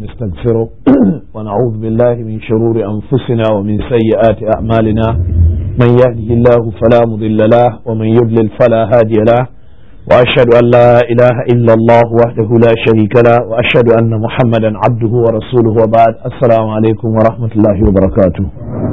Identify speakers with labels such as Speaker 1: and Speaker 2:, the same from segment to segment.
Speaker 1: نستغفره ونعوذ بالله من شرور أنفسنا ومن سيئات أعمالنا من يهده الله فلا مضل له ومن يضلل فلا هادي له وأشهد أن لا إله إلا الله وحده لا شريك له وأشهد أن محمدا عبده ورسوله وبعد السلام عليكم ورحمة الله وبركاته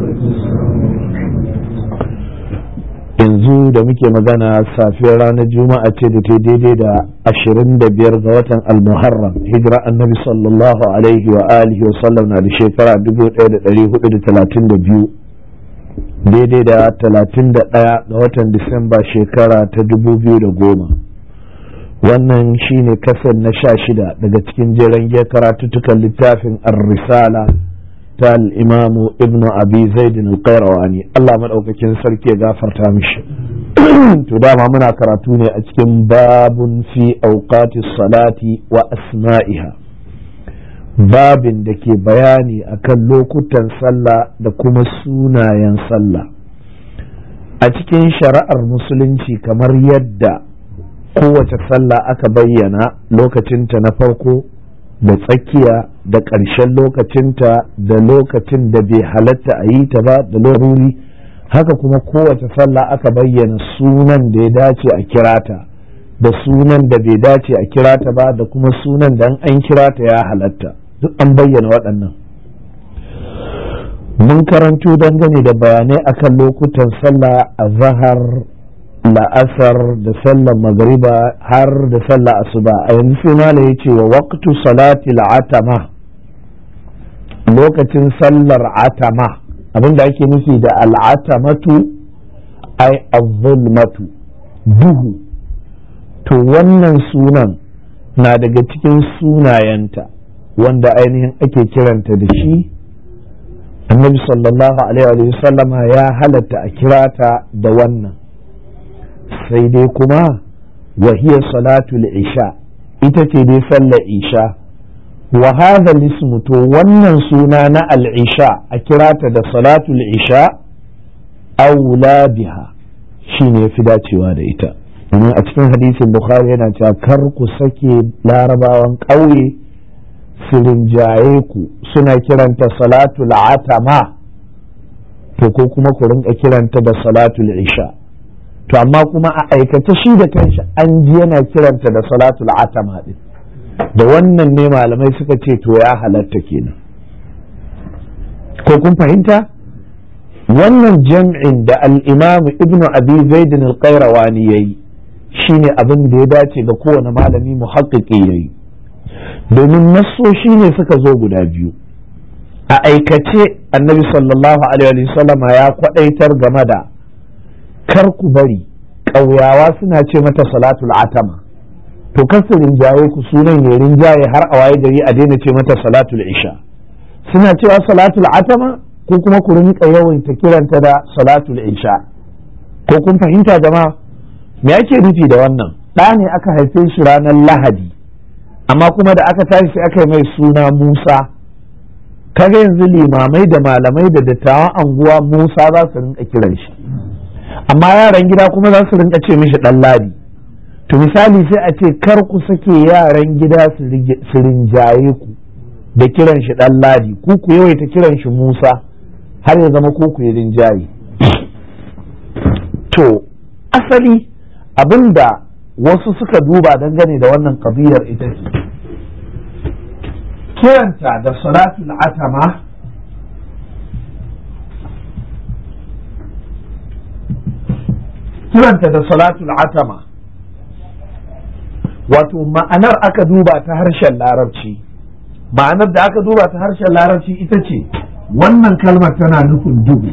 Speaker 1: yanzu da muke magana safiyar ranar juma'a ce da ta daidai da ashirin da biyar ga watan almuharram hijira annabi sallallahu alaihi wa alihi wa sallam na da shekara dubu ɗaya da ɗari hudu da talatin da biyu daidai da talatin da ɗaya ga watan disamba shekara ta dubu biyu da goma wannan shine kasar na sha shida daga cikin jeren giyar karatuttukan littafin ar-risala ta al'imamu ibnu abi zaidin al-qayrawani Allah maɗaukakin sarki ya gafarta mishi to dama muna karatu ne a cikin babun fi auqati salati wa asma'iha babin da ke bayani akan lokutan sallah da kuma sunayen sallah a cikin shari'ar musulunci kamar yadda kowace sallah aka bayyana lokacinta na farko da tsakiya da ƙarshen lokacinta da lokacin da bai halatta a yi ta ba da laruri haka kuma kowace sallah aka bayyana sunan da ya dace a kirata da sunan da bai dace a kirata ba da kuma sunan da an kirata ya halatta duk an bayyana waɗannan mun karanto dangane da bayanai akan lokutan sallah a zahar la'asar da sallar magariba har da sallar asuba a yanzu sai mala ya ce wa waqtu salati atama lokacin sallar atama abinda ake nufi da al'atamatu ai az-zulmatu duhu to wannan sunan na daga cikin sunayenta wanda ainihin ake kiranta da shi annabi sallallahu alaihi wa sallama ya halatta a kirata da wannan sai dai kuma wahiyar salatul isha ita ce dai sallar isha wa hadha ismu to wannan suna na al-isha a kirata da salatul isha aula biha shine fi dacewa da ita domin a cikin hadisin bukhari yana cewa kar ku sake larabawan ƙauye su rinjaye ku suna kiranta salatul atama to ko kuma ku rinka kiranta da salatul isha to amma kuma a aikace shi da kanshi an ji yana kiranta da salatul atama din da wannan ne malamai suka ce to ya halatta kenan ko kun fahimta wannan jam'in da al-imam ibnu abi zaid al-qayrawani yayi shine abin da ya dace ga kowane malami muhaqqiqi yayi domin nassoshi ne suka zo guda biyu a aikace annabi sallallahu alaihi wasallama ya kwadaitar game da kar ku bari ƙauyawa suna ce mata salatul atama to kar su rinjaye ku sunan ya rinjaye har a waye gari a daina ce mata salatul isha suna cewa salatul atama ko kuma ku rinka yawaita kiranta da salatul isha ko kun fahimta jama'a me ake nufi da wannan ɗa ne aka haife shi ranar lahadi amma kuma da aka tashi sai aka yi mai suna musa kaga yanzu limamai da malamai da dattawan anguwa musa za su rinka kiran shi amma yaran gida kuma za su rinka ce mishi dan ladi to misali sai a ce kar ku sake yaran gida su rinjaye ku da kiran shi dan ladi ku ku yawaita kiran shi musa har ya zama ku ku yi rinjaye to asali abinda wasu suka duba dangane da wannan kabiyar ita ce kiranta da salatul atama kiranta da salatul atama wato ma'anar aka duba ta harshen larabci ma'anar da aka duba ta harshen larabci ita ce wannan kalmar tana nufin duhu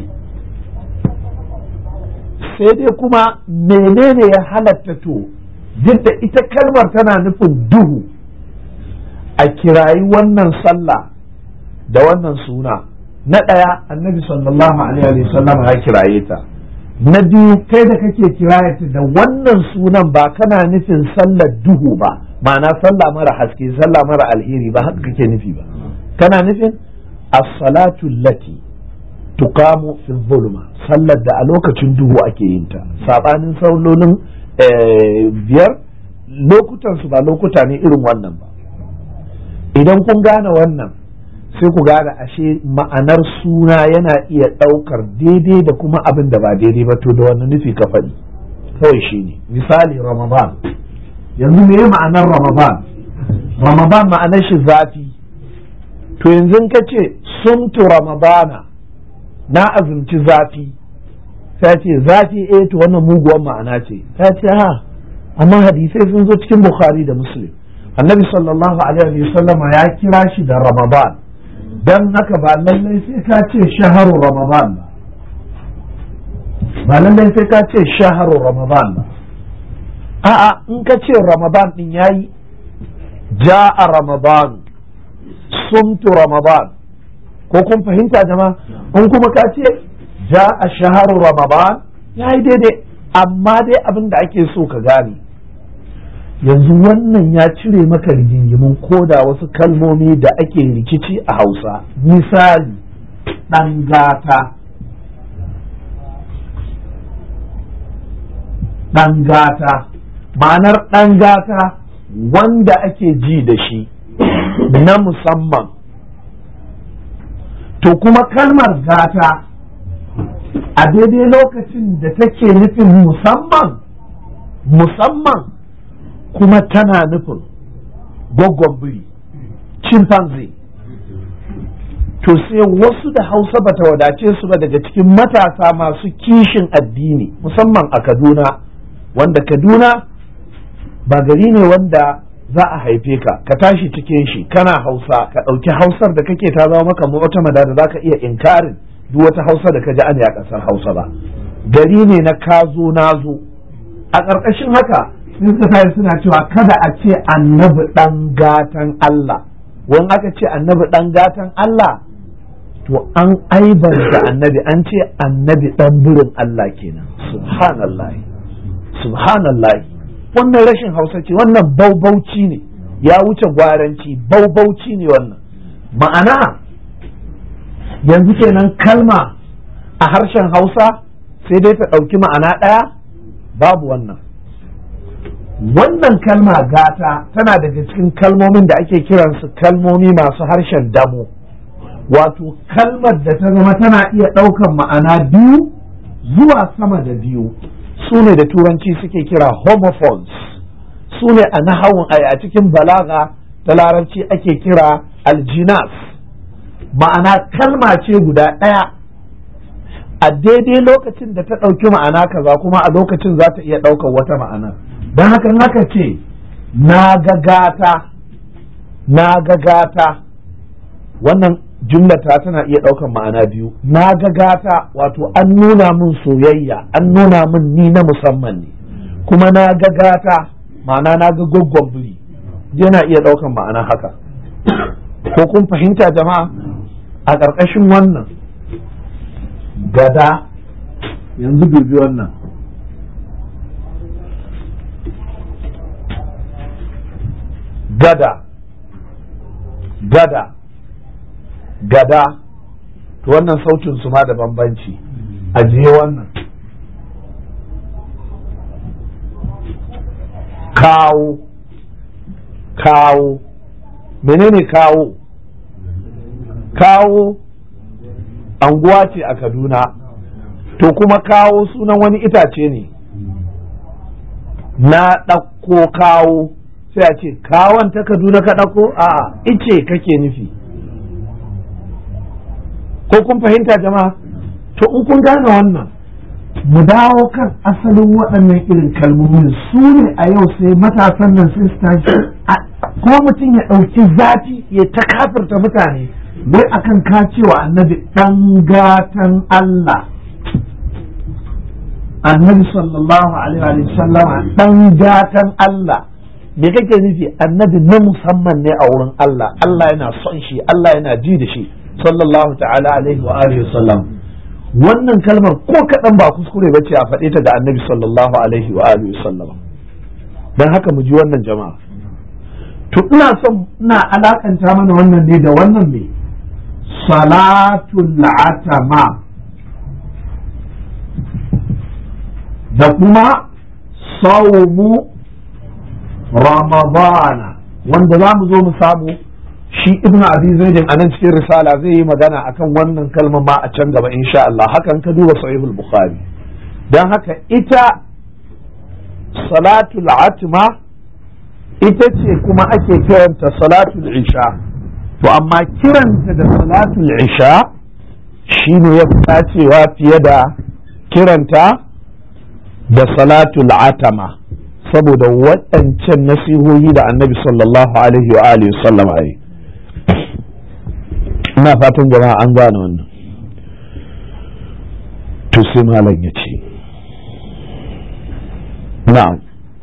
Speaker 1: sai dai kuma menene ya halatta to duk da ita kalmar tana nufin duhu a kirayi wannan sallah da wannan suna na ɗaya annabi sallallahu alaihi wasallam ya kiraye ta na biyu kai da kake kirayata da wannan sunan ba kana nufin sallar duhu ba ma'ana sallah mara haske sallah mara alheri ba haka kake nufi ba kana nufin as-salatu lati tuqamu fi zulma sallar da a lokacin duhu ake yin ta sabanin sallolin biyar lokutan su ba lokuta ne irin wannan ba idan kun gane wannan sai ku gane ashe ma'anar suna yana iya ɗaukar daidai da kuma abin da ba daidai ba to da wani nufi ka faɗi kawai shi ne misali ramadan yanzu me ma'anar ramadan ramadan ma'anar shi zafi to yanzu ka ce sumtu ramadana na azumci zafi ta ce zafi eh to wannan muguwar ma'ana ce ta ce ha amma hadisai sun zo cikin bukhari da muslim annabi sallallahu alaihi wasallama ya kira shi da ramadan dan haka ba lallai sai ka ce shaharu ramadan ba ba lallai sai ka ce shaharu ramadan ba a'a in ka ce ramadan din yayi ja'a ramadan sumtu ramadan ko kun fahimta jama'a in kuma ka ce ja'a shaharu ramadan yayi daidai amma dai abin da ake so ka gane yanzu wannan ya cire maka rigingimin koda wasu kalmomi da ake rikici a hausa misali ɗan gata ɗan gata ma'anar ɗan gata wanda ake ji da shi na musamman to kuma kalmar gata a daidai lokacin da take nufin musamman musamman kuma tana nufin gwaggon biri chimpanzee to sai wasu da hausa bata wadace su ba daga cikin matasa masu kishin addini musamman a kaduna wanda kaduna ba gari ne wanda za a haife ka ka tashi cikin shi kana hausa ka ɗauki hausar da kake ta zama maka mu'tamada da za ka iya inkarin duk wata hausa da ka ji an a ƙasar hausa ba gari ne na kazo nazo a ƙarƙashin haka sun suka suna cewa kada a ce annabi ɗan gatan Allah wani aka ce annabi ɗan gatan Allah to an aibanta annabi an ce annabi ɗan burin Allah kenan subhanallah subhanallah wannan rashin hausa ce wannan baubauci ne ya wuce gwaranci baubauci ne wannan ma'ana yanzu kenan kalma a harshen hausa sai dai ta ɗauki ma'ana ɗaya babu wannan wannan kalma gata tana daga cikin kalmomin da ake kiransu kalmomi masu harshen damo wato kalmar da ta zama tana iya ɗaukan ma'ana biyu zuwa sama da biyu su ne da turanci suke kira homophones su ne a nahawun a cikin balaga da larabci ake kira aljinas ma'ana kalma ce guda ɗaya a daidai lokacin da ta ɗauki ma'ana kaza kuma a lokacin za ta iya ɗaukar wata ma'ana don haka haka ce na gagata na gagata wannan jumlata tana iya ɗaukar ma'ana biyu na gagata wato an nuna min soyayya an nuna min ni na musamman ne kuma na gagata ma'ana na ga gwaggon biri yana iya ɗaukar ma'ana haka ko kun fahimta jama'a a ƙarƙashin wannan gada yanzu dubi wannan gada gada gada to wannan sautin su ma da bambanci ajiye wannan kawo kawo menene kawo kawo anguwa ce a kaduna to kuma kawo sunan wani itace ne na ɗauko kawo sai a ce kawon ta kaduna ka ɗauko a ice kake nufi ko kun fahimta jama'a to in kun gane wannan mu dawo kan asalin waɗannan irin kalmomin su ne a yau sai matasan nan sai su tashi kuma mutum ya ɗauki zafi ya ta kafirta mutane wai akan ka cewa annabi ɗan gatan Allah annabi sallallahu alaihi wa sallama ɗan gatan Allah me kake nufi annabi na musamman ne a wurin Allah Allah yana son shi Allah yana ji da shi sallallahu ta'ala alaihi wa alihi sallam wannan kalmar ko kaɗan ba kuskure bace a faɗe ta da annabi sallallahu alaihi wa alihi sallam dan haka mu ji wannan jama'a to ina son ina alakanta mana wannan ne da wannan me salatul atama da kuma saumu ramadana wanda za mu zo mu samu shi ibn abi zaidin a nan cikin risala zai yi magana akan wannan kalmar ma a can gaba insha Allah hakan ka duba sahihul bukhari dan haka ita salatul atma ita ce kuma ake kiranta salatul isha to amma kiranta da salatul isha shine ya fi dacewa fiye da kiranta da salatul atama saboda waɗancan nasihohi da annabi sallallahu alaihi wa alihi sallam a yi ina fatan jama'a an gane wannan to sai malam ya ce na'am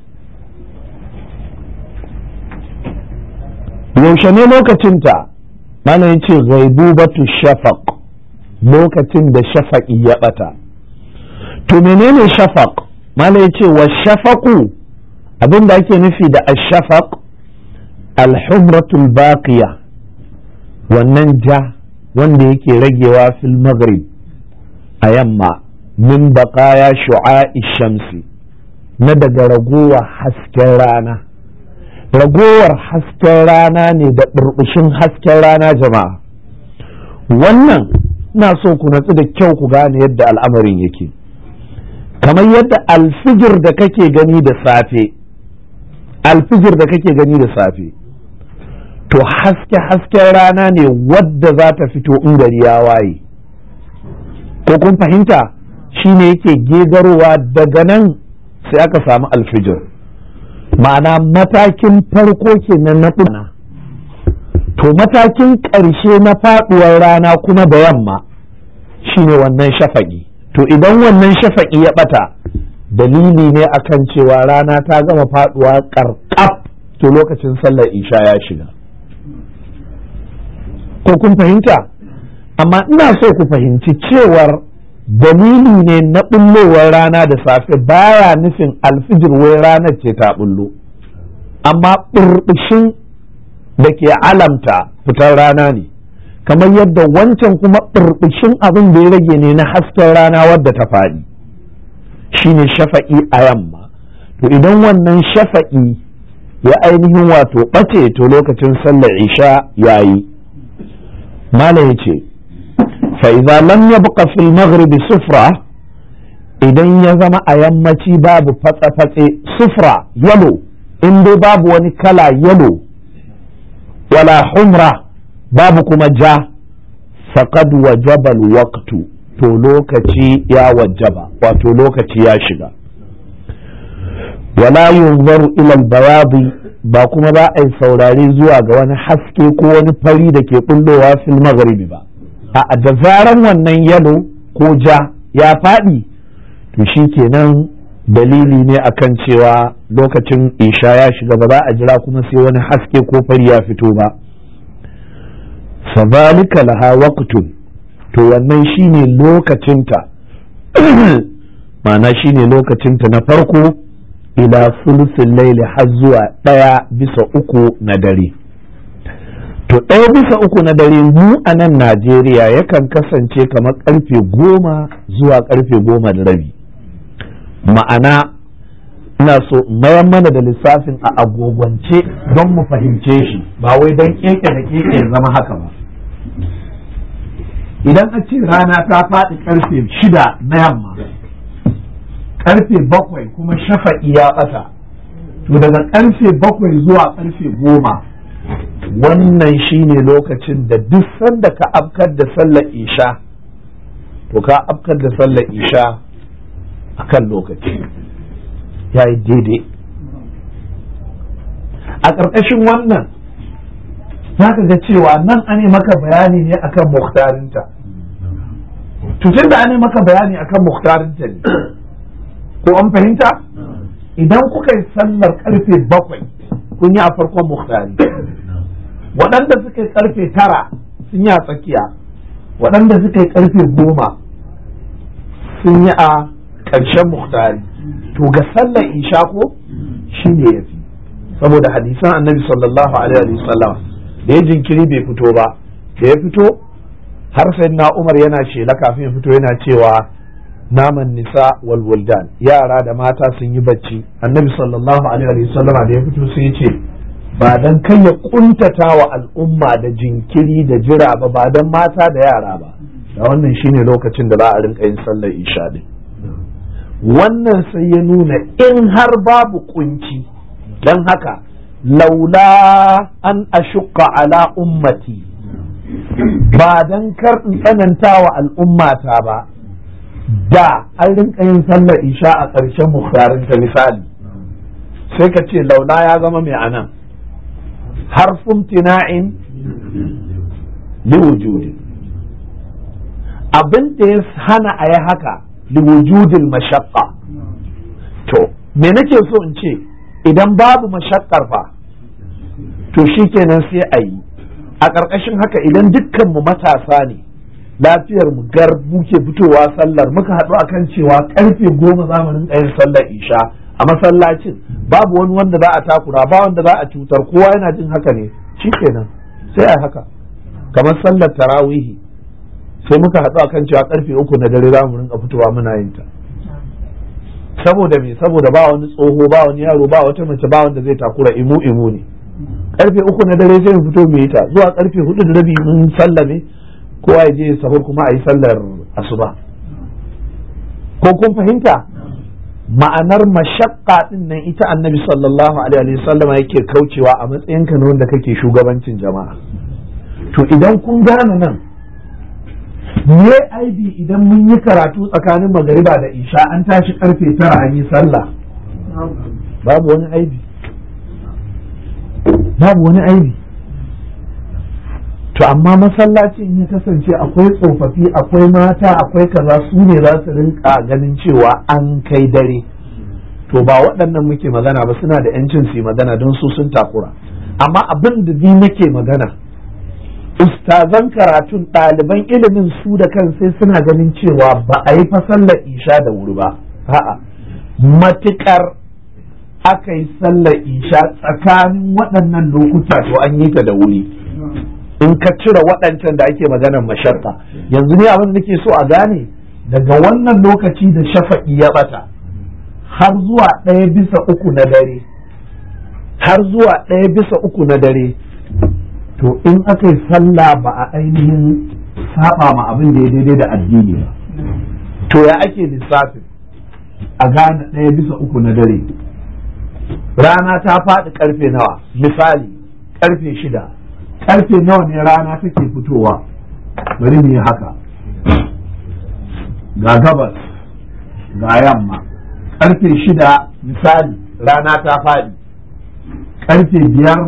Speaker 1: yaushe ne lokacinta malam ya ce ghaibubatu shafaq lokacin da shafaƙi ya ɓata to menene shafaq malam ya ce wa shafaƙu abin da ake nufi da ashafaq alhumratul baqiya wannan ja wanda yake ragewa fil maghrib a yamma min baqaya shu'a'i shamsi na daga ragowar hasken rana ragowar hasken rana ne da burbushin hasken rana jama'a wannan ina so ku natsu da kyau ku gane yadda al'amarin yake kamar yadda alfijir da kake gani da safe alfijir da kake gani da safe to haske hasken rana ne wadda za ta fito in gari ya waye ko kun fahimta shine yake gegarowa daga nan sai aka samu alfijir ma'ana matakin farko kenan na ɗuna to matakin ƙarshe na faɗuwar rana kuma da yamma shine wannan shafaƙi to idan wannan shafaƙi ya ɓata dalili ne akan cewa rana ta gama faɗuwa ƙarƙaf to lokacin sallar isha ya shiga ko kun fahimta amma ina so ku fahimci cewar dalili ne na bullowar rana da safe baya nufin alfijir wai ranar ce ta bullo amma burbushin da ke alamta fitar rana ne kamar yadda wancan kuma burbushin abin da ya rage ne na hasken rana wadda ta faɗi shine shafa'i a yamma to idan wannan shafa'i ya ainihin wato ɓace to lokacin sallar isha yayi malam ya ce fa'iza lam ya buƙa fil maghribi sufra idan ya zama a yammaci babu fatse-fatse sufra yalo in dai babu wani kala yalo wala humra babu kuma ja faqad wajaba waqtu to lokaci ya wajaba wato lokaci ya shiga wala yunzaru ila bayadi ba kuma ba a yi saurare zuwa ga wani haske ko wani fari da ke bullowa fil maghribi ba a da zaran wannan yalo ko ja ya faɗi to shi kenan dalili ne akan cewa lokacin isha ya shiga ba za a jira kuma sai wani haske ko fari ya fito ba fadhalika laha waqtun to wannan shine lokacinta ma'ana shine lokacinta na farko ila sulusin laili har zuwa ɗaya bisa uku na dare to ɗaya bisa uku na dare mu a nan najeriya yakan kasance kamar ƙarfe goma zuwa ƙarfe goma da rabi ma'ana ina so mayan mana da lissafin a agogwance don mu fahimce shi ba wai don keke da keke ya zama haka ba idan a ce rana ta faɗi ƙarfe shida na yamma karfe bakwai kuma shafa'i ya ɓata to daga karfe bakwai zuwa karfe goma wannan shine lokacin da duk sanda ka afkar da sallar isha to ka afkar da sallar isha a kan lokaci ya yi daidai a ƙarƙashin wannan za ka ga cewa nan an maka bayani ne akan muhtarinta tutun da an maka bayani akan muhtarinta ne ko an fahimta idan kuka yi sallar karfe bakwai kun yi a farkon muhtari waɗanda suka yi karfe tara sun yi a tsakiya waɗanda suka yi karfe goma sun yi a ƙarshen muhtari to ga sallar isha ko shi ne ya fi saboda hadisan annabi sallallahu alaihi wasallam da ya jinkiri bai fito ba da ya fito har sai na umar yana shela kafin ya fito yana cewa naman nisa wal wuldan yara da mata sun yi bacci annabi sallallahu alaihi wasallama da ya fito sai ya ce ba don kai ya kuntata wa al'umma da jinkiri da jira ba ba don mata da yara ba da wannan shine lokacin da za a rinka yin sallar isha din wannan sai ya nuna in har babu kunci don haka laula an ashukka ala ummati ba don kar in tsananta wa al'ummata ba da an rinka yin sallar isha a ƙarshen muhtarinta misali sai ka ce laula ya zama mai anan harfin tina'in liwujudi abin da ya hana a yi haka liwujudil mashaqqa to me nake so in ce idan babu mashakkar fa to shikenan sai a yi a ƙarƙashin haka idan dukkan mu matasa ne lafiyar mu gar muke fitowa sallar muka haɗu akan cewa karfe goma za mu rinka yin sallar isha a masallacin babu wani wanda za a takura ba wanda za a cutar kowa yana jin haka ne shikenan sai a haka kamar sallar tarawihi sai muka haɗu akan cewa karfe uku na dare za mu rinka fitowa muna yin ta saboda me saboda ba wani tsoho ba wani yaro ba wata mace ba wanda zai takura imu imu ne karfe uku na dare sai mu fito mu yi ta zuwa karfe hudu da rabi mun sallame kowa ya je sahur kuma a yi sallar asuba ko kun fahimta ma'anar mashakka din nan ita annabi sallallahu alaihi wasallam yake kaucewa a matsayinka na wanda kake shugabancin jama'a to idan kun gane nan me aibi idan mun yi karatu tsakanin magariba da isha an tashi karfe tara an yi sallah babu wani aibi babu wani aibi to amma masallacin ya kasance akwai tsofaffi akwai mata akwai kaza su ne za su rinka ganin cewa an kai dare to ba waɗannan muke magana ba suna da yancin su yi magana don su sun takura amma abin da ni nake magana ustazan karatun ɗaliban ilimin su da kan sai suna ganin cewa ba a yi sallar isha da wuri ba a'a matukar aka yi sallar isha tsakanin waɗannan lokuta to an yi ta da wuri in ka cire waɗancan da ake maganar masharta yanzu ne abin da nake so a gane daga wannan lokaci da shafa'i ya bata har zuwa ɗaya bisa uku na dare har zuwa ɗaya bisa uku na dare to in aka yi sallah ba a ainihin saba ma abin da ya daidai da addini ba to ya ake lissafin a gane ɗaya bisa uku na dare rana ta faɗi ƙarfe nawa misali ƙarfe shida ƙarfe nawa ne rana take fitowa bari mu yi haka ga gabas ga yamma ƙarfe shida misali rana ta faɗi ƙarfe biyar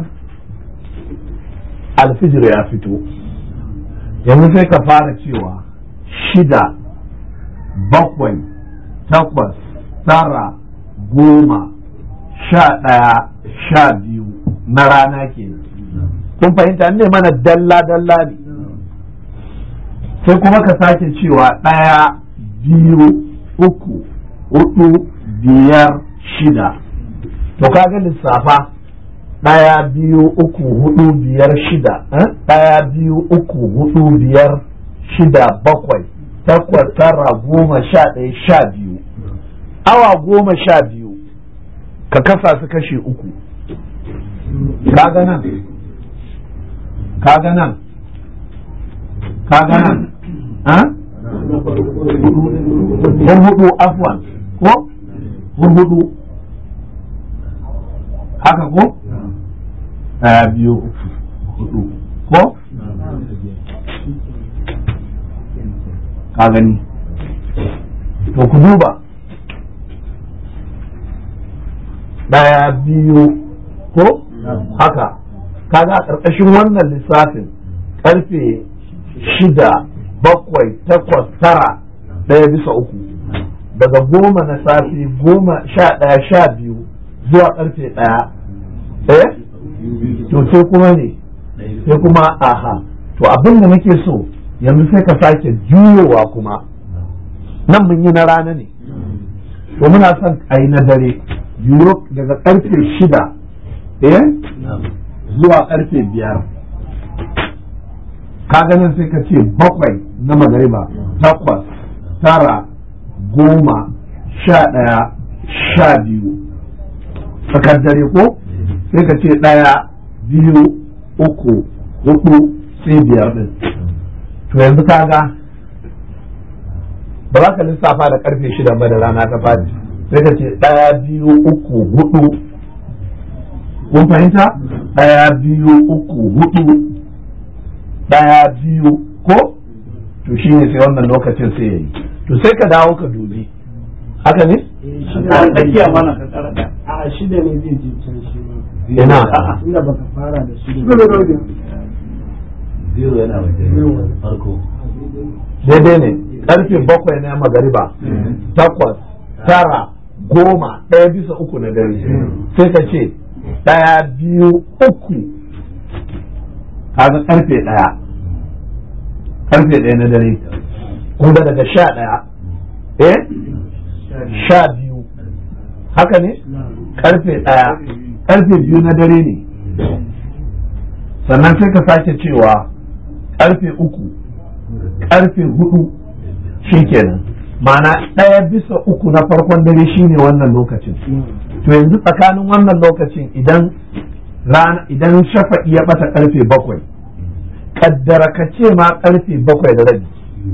Speaker 1: alfijir ya fito yanzu sai ka fara cewa shida bakwai takwas tara goma sha ɗaya sha biyu na rana kenan kun fahimta ne mana dalla dalla ne sai kuma ka sake cewa ɗaya biyu uku hudu biyar shida to kaga lissafa ɗaya biyu uku hudu biyar shida ɗaya biyu uku hudu biyar shida bakwai takwas tara goma sha ɗaya sha biyu awa goma sha biyu ka kasa su kashe uku kaga nan kaga nan kaga nan hun hudu afwan ko hun hudu haka ko ɗaya biyu uku hudu ko ka gani to ku duba ɗaya biyu ko haka kaga a ƙarƙashin wannan lissafin ƙarfe shida bakwai takwas tara ɗaya bisa uku daga goma na safe goma sha ɗaya sha biyu zuwa ƙarfe ɗaya eh to sai kuma ne sai kuma aha to abin da nake so yanzu sai ka sake juyowa kuma nan mun yi na rana ne to muna son a yi na dare juyo daga ƙarfe shida eh zuwa ƙarfe biyar ka ganin sai ka ce bakwai na magariba takwas tara goma sha ɗaya sha biyu tsakar dare ko sai ka ce ɗaya biyu uku hudu sai biyar din to yanzu kaga ba za ka lissafa da karfe shida ba da rana ta fadi sai ka ce ɗaya biyu uku hudu kun fahimta ɗaya biyu uku hudu ɗaya biyu ko to shi ne sai wannan lokacin sai ya yi to sai ka dawo ka dubi haka ne?
Speaker 2: tsakiya mana ka tsara da a shida ne zai je can shi ma
Speaker 1: ina
Speaker 2: inda baka fara da shi
Speaker 3: zero yana wajen farko
Speaker 1: daidai ne karfe bakwai na magariba takwas tara goma ɗaya bisa uku na dare sai ka ce ɗaya biyu uku kaga karfe ɗaya karfe ɗaya na dare kuma daga sha ɗaya eh sha biyu haka ne karfe ɗaya karfe biyu na dare ne sannan sai ka sake cewa karfe uku karfe hudu kenan ma'ana ɗaya bisa uku na farkon dare shine wannan lokacin to yanzu tsakanin wannan lokacin idan rana idan shafa'i ya bata karfe bakwai kaddara ka ce ma karfe bakwai da rabi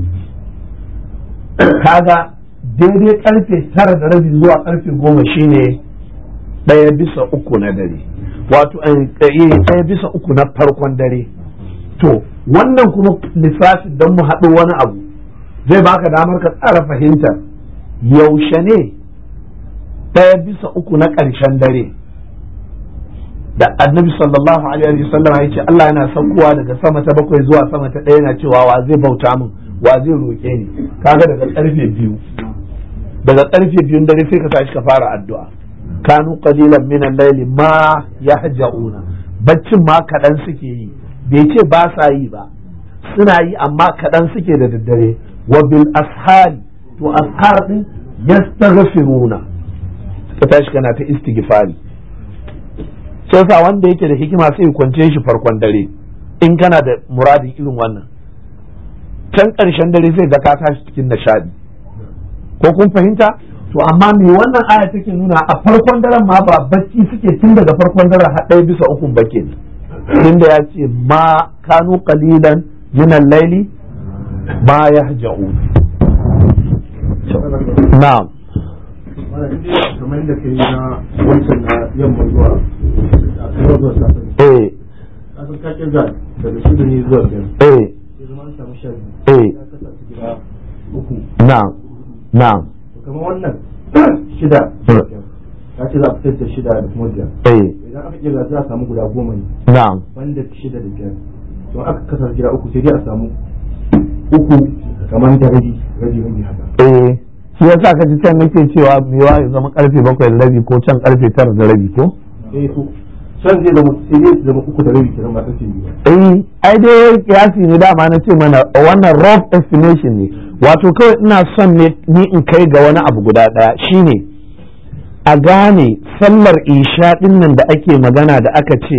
Speaker 1: kaga daidai karfe tara da rabi zuwa karfe goma shine ɗaya bisa uku na dare wato ɗaya bisa uku na farkon dare to wannan kuma lissafi don mu haɗu wani abu zai baka damar ka tsara fahimtar yaushe ne ɗaya bisa uku na ƙarshen dare da annabi sallallahu alaihi wasallam ya ce Allah yana saukowa daga sama ta bakwai zuwa sama ta ɗaya yana cewa wa zai bauta min wa zai roƙe ni kaga daga ƙarfe biyu daga ƙarfe biyun dare sai ka tashi ka fara addu'a kanu qalilan min al-layli ma yahja'una baccin ma kaɗan suke yi bai ce ba sa yi ba suna yi amma kaɗan suke da daddare wa bil ashari to ashar din yastaghfiruna ka tashi kana ta istighfari sai sa wanda yake da hikima sai kwance shi farkon dare in kana da muradin irin wannan can ƙarshen dare sai ga ka tashi cikin nishadi ko kun fahimta to amma me wannan aya take nuna a farkon daren ma ba bacci suke tun daga farkon daren har ɗaya bisa ukun ba kenan inda ya ce ma kanu qalilan min al-laili ma yahja'un na'am
Speaker 2: kamar yadda kai na wancan na yamma zuwa a kan zuwa safe
Speaker 1: eh
Speaker 2: kasan ka kirga daga shida ne zuwa biyar
Speaker 1: eh
Speaker 2: ya zama an samu sha biyu
Speaker 1: eh
Speaker 2: ya kasa su gida uku
Speaker 1: na'am na'am
Speaker 2: to kamar wannan shida zuwa biyar ka ce za a fitar da shida da kuma biyar
Speaker 1: eh
Speaker 2: idan aka kirga za a samu guda goma ne
Speaker 1: na'am
Speaker 2: banda shida da biyar to aka kasa gida uku sai dai a samu uku kamar da rabi rabi rabi haka
Speaker 1: eh shi yasa ka ji can nake cewa mewa ya zama karfe bakwai da rabi ko can karfe tara da rabi ko
Speaker 2: eh to can zai zama sai dai su zama uku da rabi kenan ba kace biyu
Speaker 1: eh ai dai kiyasi ne dama na ce mana wannan rough estimation ne wato kawai ina son ne ni in kai ga wani abu guda daya shine a gane sallar isha din nan da ake magana da aka ce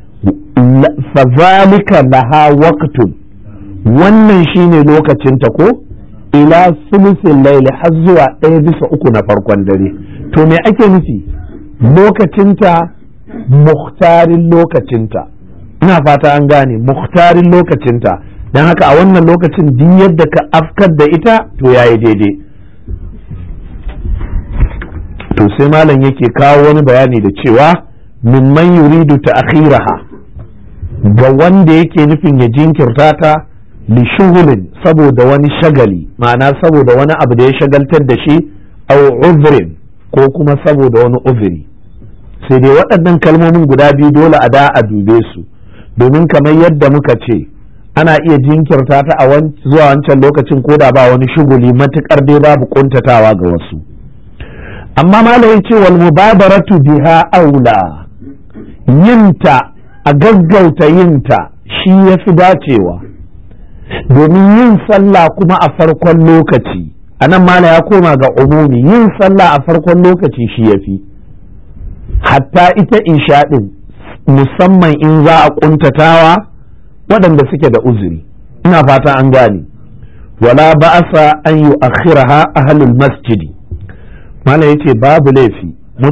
Speaker 1: fazalika laha waqtun wannan shine lokacin ta ko ila sulusin laili har zuwa ɗaya bisa uku na farkon dare to me ake nufi lokacinta muhtarin lokacinta ina fata an gane muhtarin lokacinta don haka a wannan lokacin duk yadda ka afkar da ita to yayi daidai to sai malam yake kawo wani bayani da cewa mimman yuridu ta akhiraha ga wanda yake nufin ya jinkirta ta li shughulin saboda wani shagali ma'ana saboda wani abu da ya shagaltar da shi au uzrin ko kuma saboda wani uzuri sai dai waɗannan kalmomin guda biyu dole a da a dube su domin kamar yadda muka ce ana iya jinkirta ta a zuwa wancan lokacin ko da ba wani shuguli matukar dai babu kuntatawa ga wasu amma malam ce wal mubadaratu biha aula yinta a gaggauta yinta shi ya fi dacewa domin yin sallah kuma a farkon lokaci a nan mala ya koma ga umumi yin sallah a farkon lokaci shi ya fi hatta ita isha ɗin musamman in za a ƙuntatawa waɗanda suke da uzuri ina fata an gane wala ba'asa an yi akhiraha ahlul masjidi mala yace babu laifi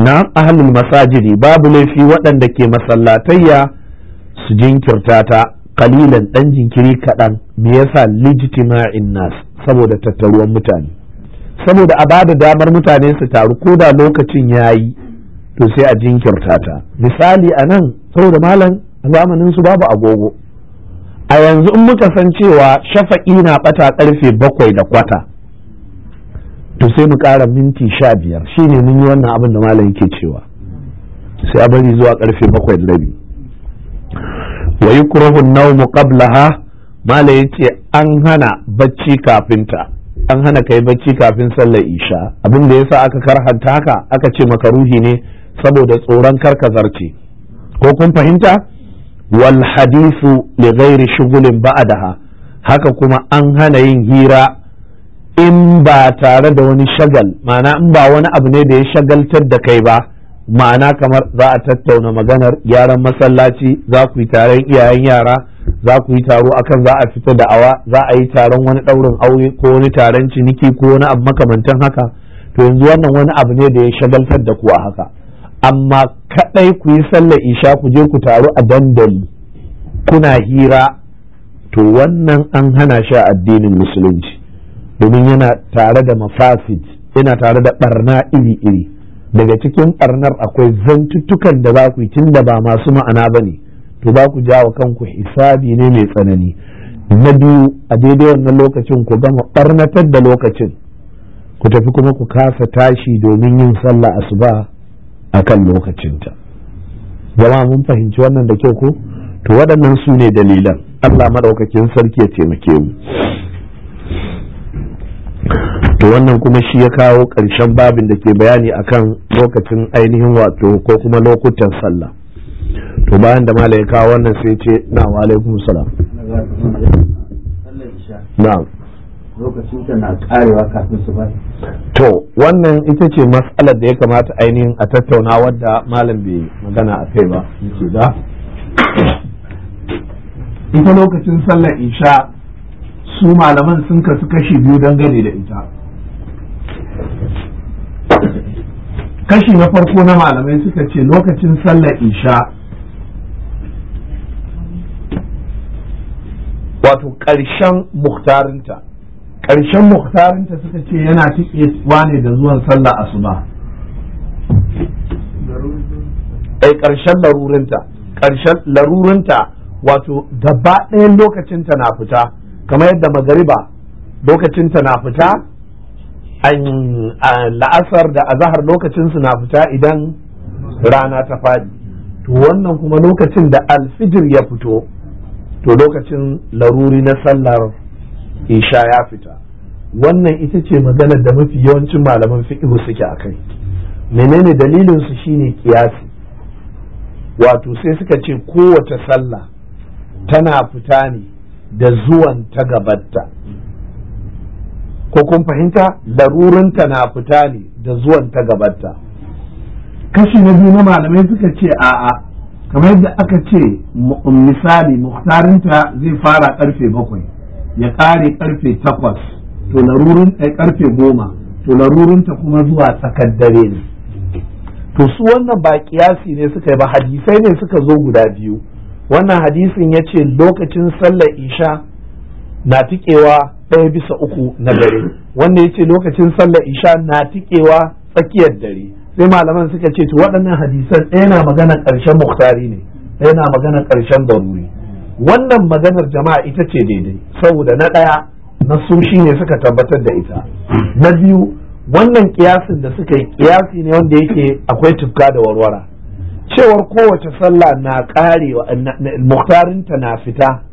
Speaker 1: na ahlul masajidi babu laifi waɗanda ke masallatayya su jinkirta ta kalilan ɗan jinkiri kaɗan me yasa lijtima'in nas saboda tattaruwan mutane saboda a bada damar mutane su taru ko da lokacin ya yi to sai a jinkirta ta misali a nan saboda malam a zamanin su babu agogo a yanzu in muka san cewa shafa'i na ɓata ƙarfe bakwai da kwata to sai mu ƙara minti sha biyar shine mun yi wannan abin da malam yake cewa sai a bari zuwa ƙarfe bakwai da rabi wa yukrahu an-nawmu qablaha malam yace an hana bacci kafinta an hana kai bacci kafin sallar isha abin da yasa aka karhanta haka aka ce makaruhi ne saboda tsoron karkazarce ko kun fahimta wal hadithu li ghairi shughulin ba'daha haka kuma an hana yin hira in ba tare da wani shagal ma'ana in ba wani abu ne da ya shagaltar da kai ba ma'ana kamar za a tattauna maganar gyaran masallaci za ku yi taron iyayen yara za ku yi taro akan za a fita da awa za a yi taron wani ɗaurin aure ko wani taron ciniki ko wani abu makamantan haka to yanzu wannan wani abu ne da ya shagaltar da ku a haka amma kadai ku yi sallar isha ku je ku taru a dandali kuna hira to wannan an hana shi a addinin musulunci domin yana tare da mafasid yana tare da barna iri-iri daga cikin barnar akwai zantuttukan da za ku yi tun da ba masu ma'ana ba ne to za ku jawo kanku hisabi ne mai tsanani na biyu a daidai wannan lokacin ku gama barnatar da lokacin ku tafi kuma ku kasa tashi domin yin sallah asuba a kan lokacinta jama'a mun fahimci wannan da kyau ko to waɗannan su ne dalilan allah maɗaukakin sarki ya taimake mu to wannan kuma shi ya kawo ƙarshen babin da ke bayani akan lokacin ainihin wato ko kuma lokutan sallah to bayan da mala ya kawo wannan sai ce na wa alaikum salam na'am
Speaker 2: lokacin ta na karewa kafin su bai
Speaker 1: to wannan ita ce matsalar da ya kamata ainihin a tattauna wadda malam bai magana a kai ba yake da ita lokacin sallar isha su malaman sun kasu kashi biyu dangane da ita kashi na farko na malamai suka ce lokacin sallar isha wato ƙarshen muhtarinta ƙarshen muhtarinta suka ce yana tikewa ne da zuwan sallah asuba ai ƙarshen larurinta ƙarshen larurinta wato gaba ɗayan lokacinta na fita kamar yadda magariba lokacinta na fita la'asar da azahar lokacinsu na fita idan rana ta faɗi to wannan kuma lokacin da alfijir ya fito to lokacin laruri na sallar isha ya fita wannan ita ce maganar da mafi yawancin malaman fiqhu suke a kai menene dalilin su shine kiyasi wato sai suka ce kowace sallah tana fita ne da zuwan ta gabatta ko kun fahimta larurinta na fita ne da zuwan ta gabatta kashi na biyu na malamai suka ce a'a kamar yadda aka ce misali muhtarinta zai fara karfe bakwai ya kare karfe takwas to larurin karfe goma to larurinta kuma zuwa tsakar dare ne to su wannan ba kiyasi ne suka yi ba hadisai ne suka zo guda biyu wannan hadisin ya ce lokacin sallar isha na tikewa ɗaya bisa uku na dare wanda ya ce lokacin sallar isha na tikewa tsakiyar dare sai malaman suka ce to waɗannan hadisan ɗaya na magana ƙarshen muktari ne ɗaya na magana ƙarshen daruri wannan maganar jama'a ita ce daidai saboda na ɗaya na su ne suka tabbatar da ita na biyu wannan kiyasin da suka yi kiyasi ne wanda yake akwai tufka da warwara cewar kowace sallah na karewa muktarinta na fita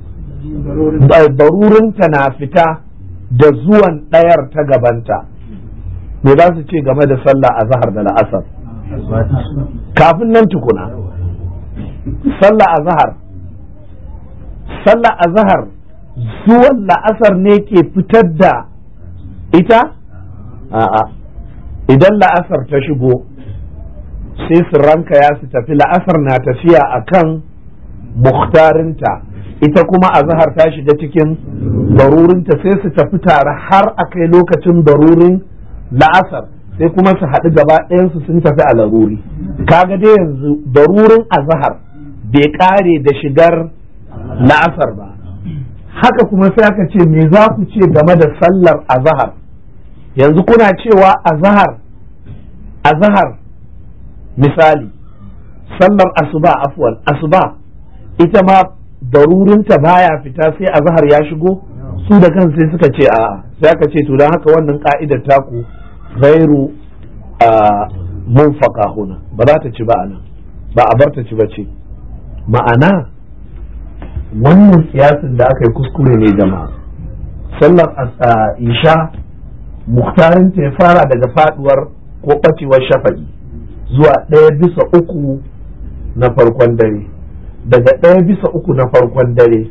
Speaker 1: barurinta na fita da zuwan ɗayar ta gabanta me za su ce game da sallah a zahar da la'asar kafin nan tukuna sallah a zahar sallah a zahar zuwan la'asar ne ke fitar da ita a'a idan la'asar ta shigo sai su ranka ya su tafi la'asar na tafiya akan muhtarinta ita kuma a zahar ta shiga cikin barurinta sai su tafi tare har a kai lokacin barurin la'asar sai kuma su haɗu gaba ɗayansu sun tafi a laruri kaga dai yanzu darurin azahar bai ƙare da shigar la'asar ba haka kuma sai aka ce me za ku ce game da sallar azahar yanzu kuna cewa azahar azahar misali sallar asuba afwan asuba ita ma darurinta baya fita sai azahar ya shigo su da kan sai suka ce a sai aka ce to don haka wannan ka'idar taku gairu a munfaka huna ba za ta ci ba anan ba a bar ta ci ba ce ma'ana wannan siyasin da aka yi kuskure ne jama'a sallar isha muhtarin ta ya fara daga faduwar ko ɓacewar shafa'i zuwa ɗaya bisa uku na farkon dare daga ɗaya bisa uku na farkon dare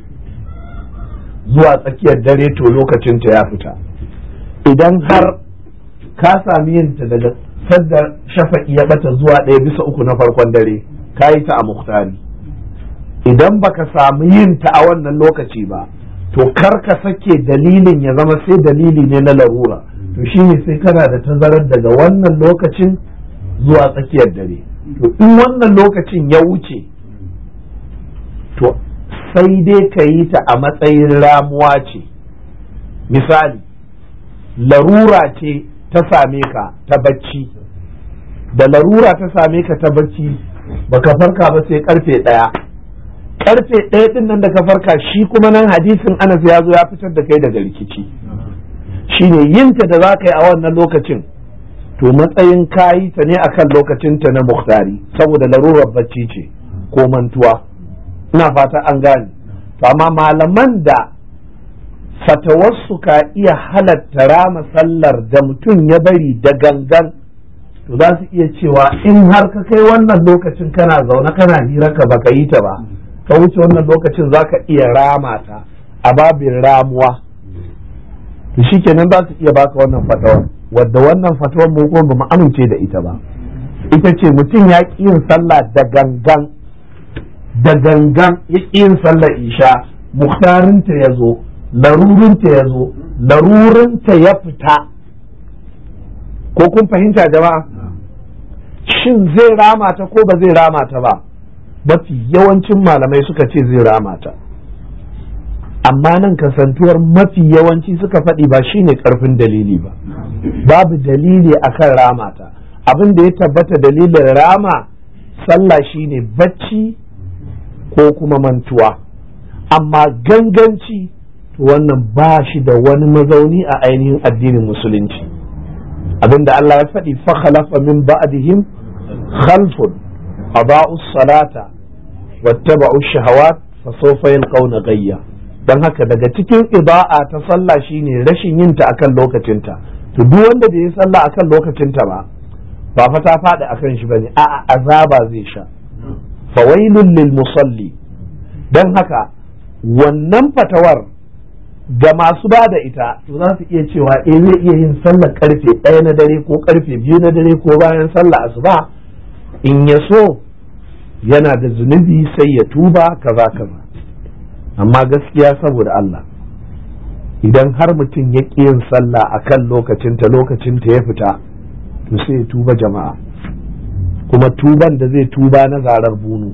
Speaker 1: zuwa tsakiyar dare to lokacinta ya fita idan har ka sami yinta daga sadda shafa'i ya bata zuwa ɗaya bisa uku na farkon dare ka yi ta a muhtari idan baka samu yin ta a wannan lokaci ba to kar ka sake dalilin ya zama sai dalili ne na larura to shine sai kana da tazarar daga wannan lokacin zuwa tsakiyar dare to in wannan lokacin ya wuce to sai dai ka yi ta a matsayin ramuwa ce misali larura ce ta same ka ta bacci da larura ta same ka ta bacci baka farka ba sai karfe ɗaya karfe ɗaya ɗin nan da ka farka shi kuma nan hadisin anas ya zo ya fitar da kai daga rikici shine yinta da za ka yi a wannan lokacin to matsayin kayi ta ne akan lokacinta na muhtari saboda larurar bacci ce ko mantuwa ina fata an gane to amma malaman da fatawarsu ka iya halatta rama sallar da mutum ya bari da gangan to za su iya cewa in har ka kai wannan lokacin kana zaune kana hira ka baka yi ta ba ka wuce wannan lokacin za ka iya rama ta a babin ramuwa to shikenan za su iya baka wannan fatawar wadda wannan fatawar mu kuma bamu amince da ita ba ita ce mutum ya ƙi yin sallah da gangan da gangan ya ƙi yin sallar isha muhtarinta ya zo larurinta ya zo larurinta ya fita ko kun fahimta jama'a shin zai rama ta ko ba zai rama ta ba mafi yawancin malamai suka ce zai rama ta amma nan kasantuwar mafi yawanci suka faɗi ba shine ƙarfin dalili ba babu dalili akan rama ta abin da ya tabbata dalilin rama sallah shine bacci ko kuma mantuwa amma ganganci to wannan ba shi da wani mazauni a ainihin addinin musulunci abinda Allah ya faɗi fa khalafa min ba'dihim khalfun aba'u salata wattaba'u shahawat fa sawfa yalqawna gayya dan haka daga cikin iba'a ta sallah shine rashin yin ta akan lokacinta to duk wanda bai yi sallah akan lokacinta ba ba fa ta faɗi akan shi bane a'a azaba zai sha fawailun lil musalli dan haka wannan fatawar ga masu ba da ita to za su iya cewa eh zai iya yin sallar karfe ɗaya na dare ko karfe biyu na dare ko bayan sallah asuba in ya so yana da zunubi sai ya tuba kaza kaza amma gaskiya saboda Allah idan har mutum ya ƙi yin sallah a kan lokacinta lokacinta ya fita to sai ya tuba jama'a kuma tuban da zai tuba na zarar bunu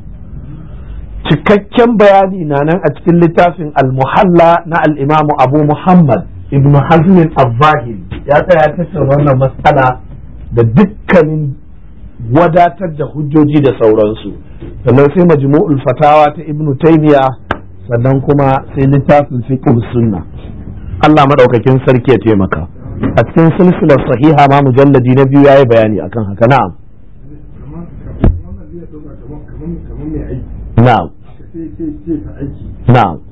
Speaker 1: cikakken bayani na nan a cikin littafin al-muhalla na al-imamu abu muhammad ibn hazmin abbahil ya tsaya tattauna wannan matsala da dukkanin wadatar da hujjoji da sauransu sannan sai majmu'ul fatawa ta ibn taymiya sannan kuma sai littafin fiqh sunna Allah madaukakin sarki ya taimaka a cikin silsilar sahiha ma mujalladi na biyu yayi bayani akan haka na'am na'am na'am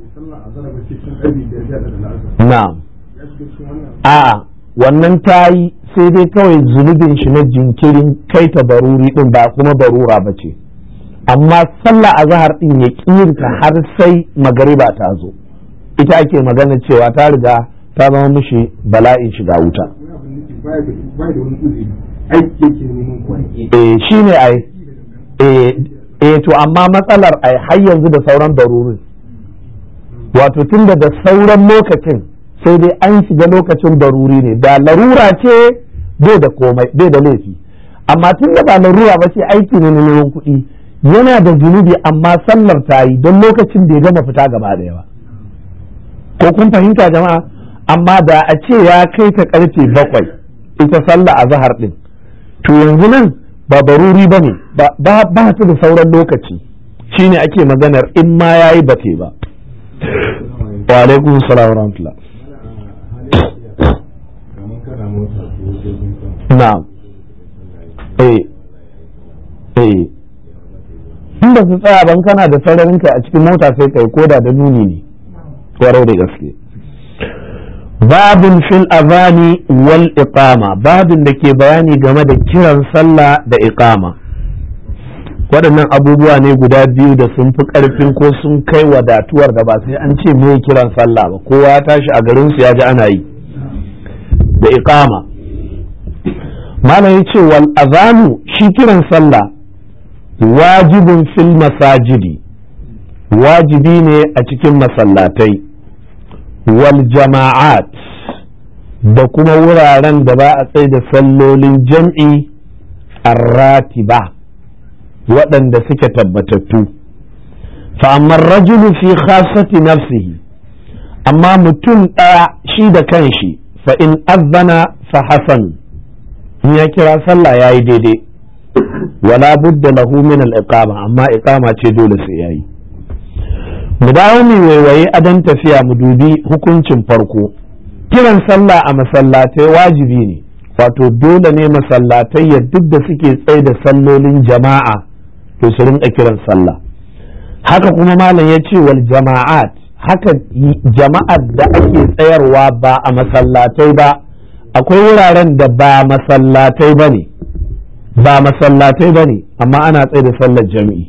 Speaker 1: na'am a wannan tayi sai dai kawai zunubin shi na jinkirin kai ta baruri din ba kuma barura ba ce amma sallah azhar din ya kirinta har sai magariba ta zo ita ake magana cewa ta riga ta zama mishi bala'in shiga wuta eh shine ai eh eh to amma matsalar ai har yanzu da sauran darurin wato tun da sauran lokacin sai dai an shiga lokacin daruri ne da larura ce bai da komai bai da laifi amma tun da ba larura ba ce aiki ne na neman kuɗi yana da zunubi amma sallar ta yi don lokacin bai gama fita gaba da yawa ko kun fahimta jama'a amma da a ce ya kai ta karfe bakwai ita sallah a zahar din to yanzu nan ba baruri ba ne ba ta da sauran lokaci shine ake maganar in ma ya yi bate ba wa alaikun salam wa rahmatullah na'am eh eh in ba su tsaya ban kana da sararin kai a cikin mota sai kai koda da nuni ne kwarai da gaske babin fil azani wal iqama babin da ke bayani game da kiran sallah da iqama waɗannan abubuwa ne guda biyu da sun fi ƙarfin ko sun kai wadatuwar da ba sai an ce me kiran sallah ba kowa ya tashi a garinsu ya ji ana yi da iqama malam ya ce wal azanu shi kiran sallah wajibin fil masajidi wajibi ne a cikin masallatai wal jama'at da kuma wuraren da ba a tsaye da sallolin jam'i arratiba waɗanda suke tabbatattu fa'ammar rajulu fi khasati nafsihi amma mutum ɗaya shi da kanshi fa in azana fa hasan in ya kira sallah ya yi daidai wala budda lahu min al-iqama amma iqama ce dole sai yayi mu dawo mu waiwaye adan tafiya mu dubi hukuncin farko kiran sallah a masallatai wajibi ne wato dole ne masallatai ya duk da suke tsaye da sallolin jama'a to su rinka kiran sallah haka kuma malam ya ce wal jama'at haka jama'ar da ake tsayarwa ba a masallatai ba akwai wuraren da ba masallatai ba ne ba masallatai ba ne amma ana tsaye da sallar jami'i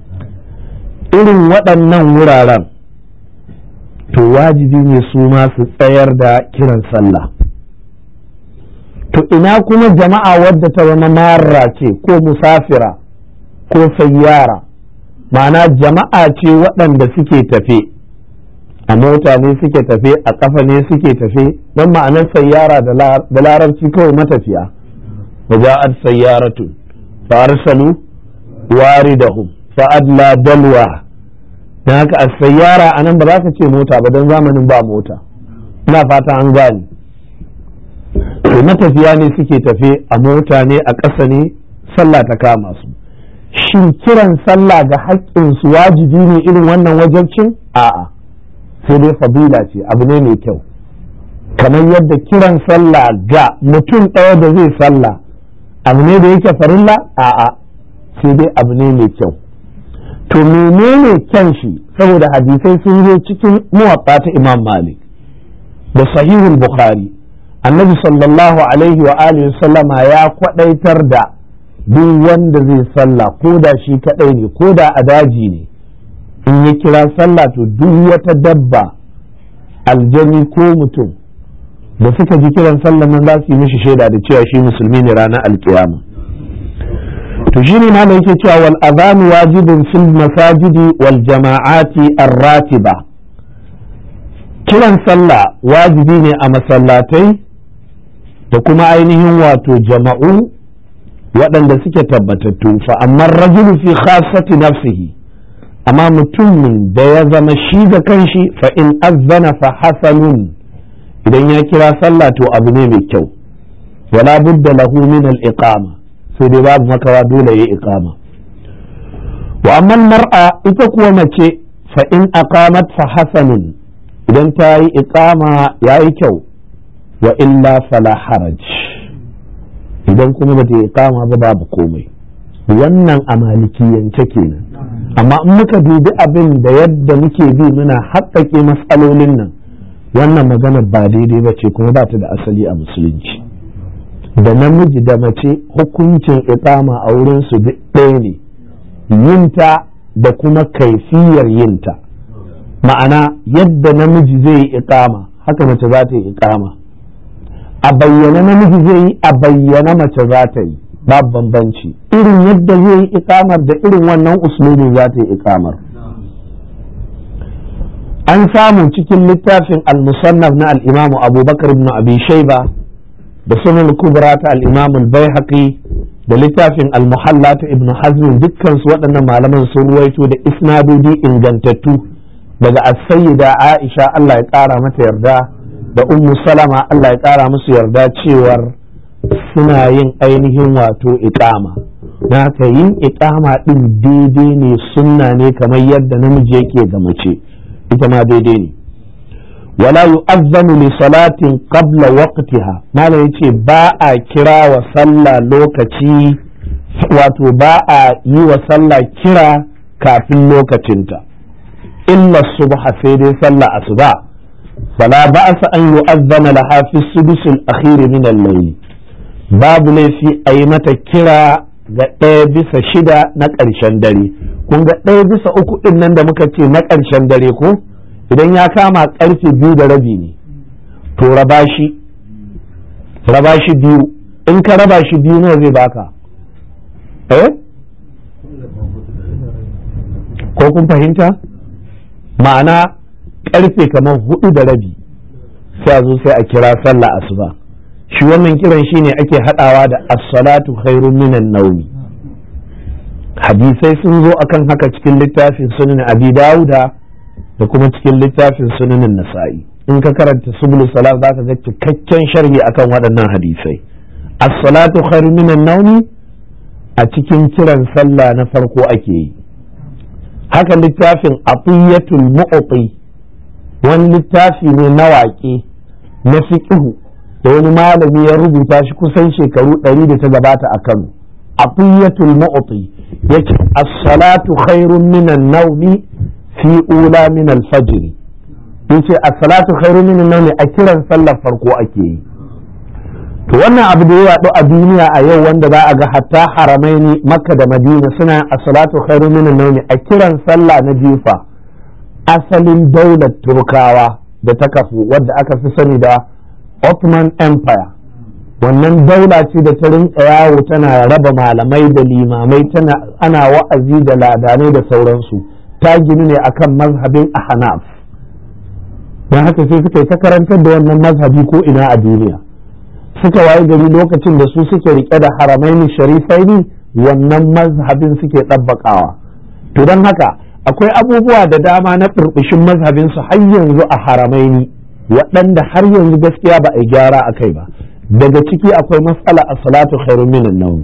Speaker 1: irin waɗannan wuraren to wajibi ne su ma su tsayar da kiran sallah to ina kuma jama'a wadda ta zama marra ce ko musafira ko sayyara ma'ana jama'a ce waɗanda suke tafe a mota ne suke tafe a ƙafa ne suke tafe don ma'anar sayyara da larabci kawai matafiya وجاءت سيارة فأرسلوا واردهم فأدلى دلوى هناك السيارة أنا بذاك ce mota ba don zamanin ba mota ina fata an gani to matafiya ne suke tafe a mota ne a ƙasa ne sallah ta kama su shin kiran sallah ga haƙƙinsu wajibi ne irin wannan wajabcin a'a sai dai fadila ce abu ne mai kyau kamar yadda kiran sallah ga mutum ɗaya da zai sallah abu ne da yake farilla a'a sai dai abu ne mai kyau to menene kyan shi saboda hadisai sun zo cikin muwatta ta imam malik da sahihul bukhari annabi sallallahu alaihi wa alihi sallama ya kwadaitar da duk wanda zai sallah ko da shi kadai ne ko da a daji ne in ya kira sallah to duk wata dabba aljani ko mutum da suka ji kiran sallan nan za su yi mishi shaida da cewa shi musulmi ne ranar alkiyama to shi ne malam yake cewa wal azanu wajibin fil masajidi wal jama'ati ar-ratiba kiran sallah wajibi ne a masallatai da kuma ainihin wato jama'u waɗanda suke tabbatattu fa amma rajulu fi khassati nafsihi amma mutumin da ya zama shi da kanshi fa in azzana fa hasanun idan ya kira sallah to abu ne mai kyau wala budda lahu min al-iqama sai dai babu makawa dole ya iqama wa amma mar'a ita kuwa mace fa in aqamat fa hasanun idan ta yi iqama yayi kyau wa illa fala haraj idan kuma ba ta yi iqama ba babu komai wannan a malikiyance kenan amma in muka dubi abin da yadda muke bi muna haƙƙaƙe matsalolin nan wannan magana ba daidai ba ce kuma ba ta da asali a musulunci da namiji da mace hukuncin iqama a wurin su ɗaya ne yinta da kuma kaifiyar yinta ma'ana yadda namiji zai yi iqama haka mace za ta yi iqama a bayyana namiji zai yi a bayyana mace za ta yi babu bambanci irin yadda zai yi iqamar da irin wannan uslubin za ta yi iqamar an samu cikin littafin al-musannaf na al-imam abubakar ibn abi shayba da sunan kubra ta al-imam al-baihaqi da littafin al-muhalla ta ibnu hazm dukkan su waɗannan malaman sun ruwaito da isnadodi ingantattu daga as-sayyida aisha Allah ya ƙara mata yarda da ummu salama Allah ya ƙara musu yarda cewar suna yin ainihin wato iqama na haka yin iqama din daidai ne sunna ne kamar yadda namiji yake ga mace ita ma daidai ne wala yu'azzanu li salatin qabla waqtiha malam yace ba a kira wa sallah lokaci wato ba a yi wa sallah kira kafin lokacinta illa subha sai dai sallah asuba fala ba'sa an yu'azzana laha fi sudus al-akhir min al-layl babu laifi a yi mata kira ga ɗaya bisa shida na ƙarshen dare kun ga ɗaya bisa uku ɗin nan da muka ce na ƙarshen dare ko idan ya kama ƙarfe biyu da rabi ne to raba shi raba shi biyu in ka raba shi biyu nawa zai baka eh ko kun fahimta ma'ana ƙarfe kamar hudu da rabi sai a zo sai a kira sallah asuba shi wannan kiran shi ne ake haɗawa da as-salatu khairun minan naumi hadisai sun zo akan haka cikin littafin sunan abi dauda da kuma cikin littafin sunanin nasa'i in ka karanta subul salat zaka ga cikakken sharhi akan waɗannan hadisai as-salatu khairun minan naumi a cikin kiran sallah na farko ake yi haka littafin atiyatul mu'ti wani littafi ne na waƙe na fiqhu da wani malami ya rubuta shi kusan shekaru ɗari da ta gabata a Kano atiyatul mu'ti yace as-salatu khairun minan naumi fi ula min al-fajr yace as-salatu khairun minan naumi a kiran sallar farko ake yi to wannan abu da ya yaɗu a duniya a yau wanda za a ga hatta haramaini makka da madina suna as-salatu khairun minan naumi a kiran sallah na jifa asalin daular turkawa da ta kafu wadda aka fi sani da Ottoman Empire wannan daula ce da ta rinka yawo tana raba malamai da limamai tana ana wa'azi da ladanai da sauransu ta gini ne akan mazhabin ahnaf don haka sai suka yi ta karantar da wannan mazhabi ko ina a duniya suka waye gari lokacin da su suke rike da haramaini sharifaini wannan mazhabin suke ɗabbaƙawa to don haka akwai abubuwa da dama na ɓirɓishin mazhabinsu har yanzu a haramaini waɗanda har yanzu gaskiya ba a yi gyara a kai ba daga ciki akwai matsala a salatu khairun minan nawm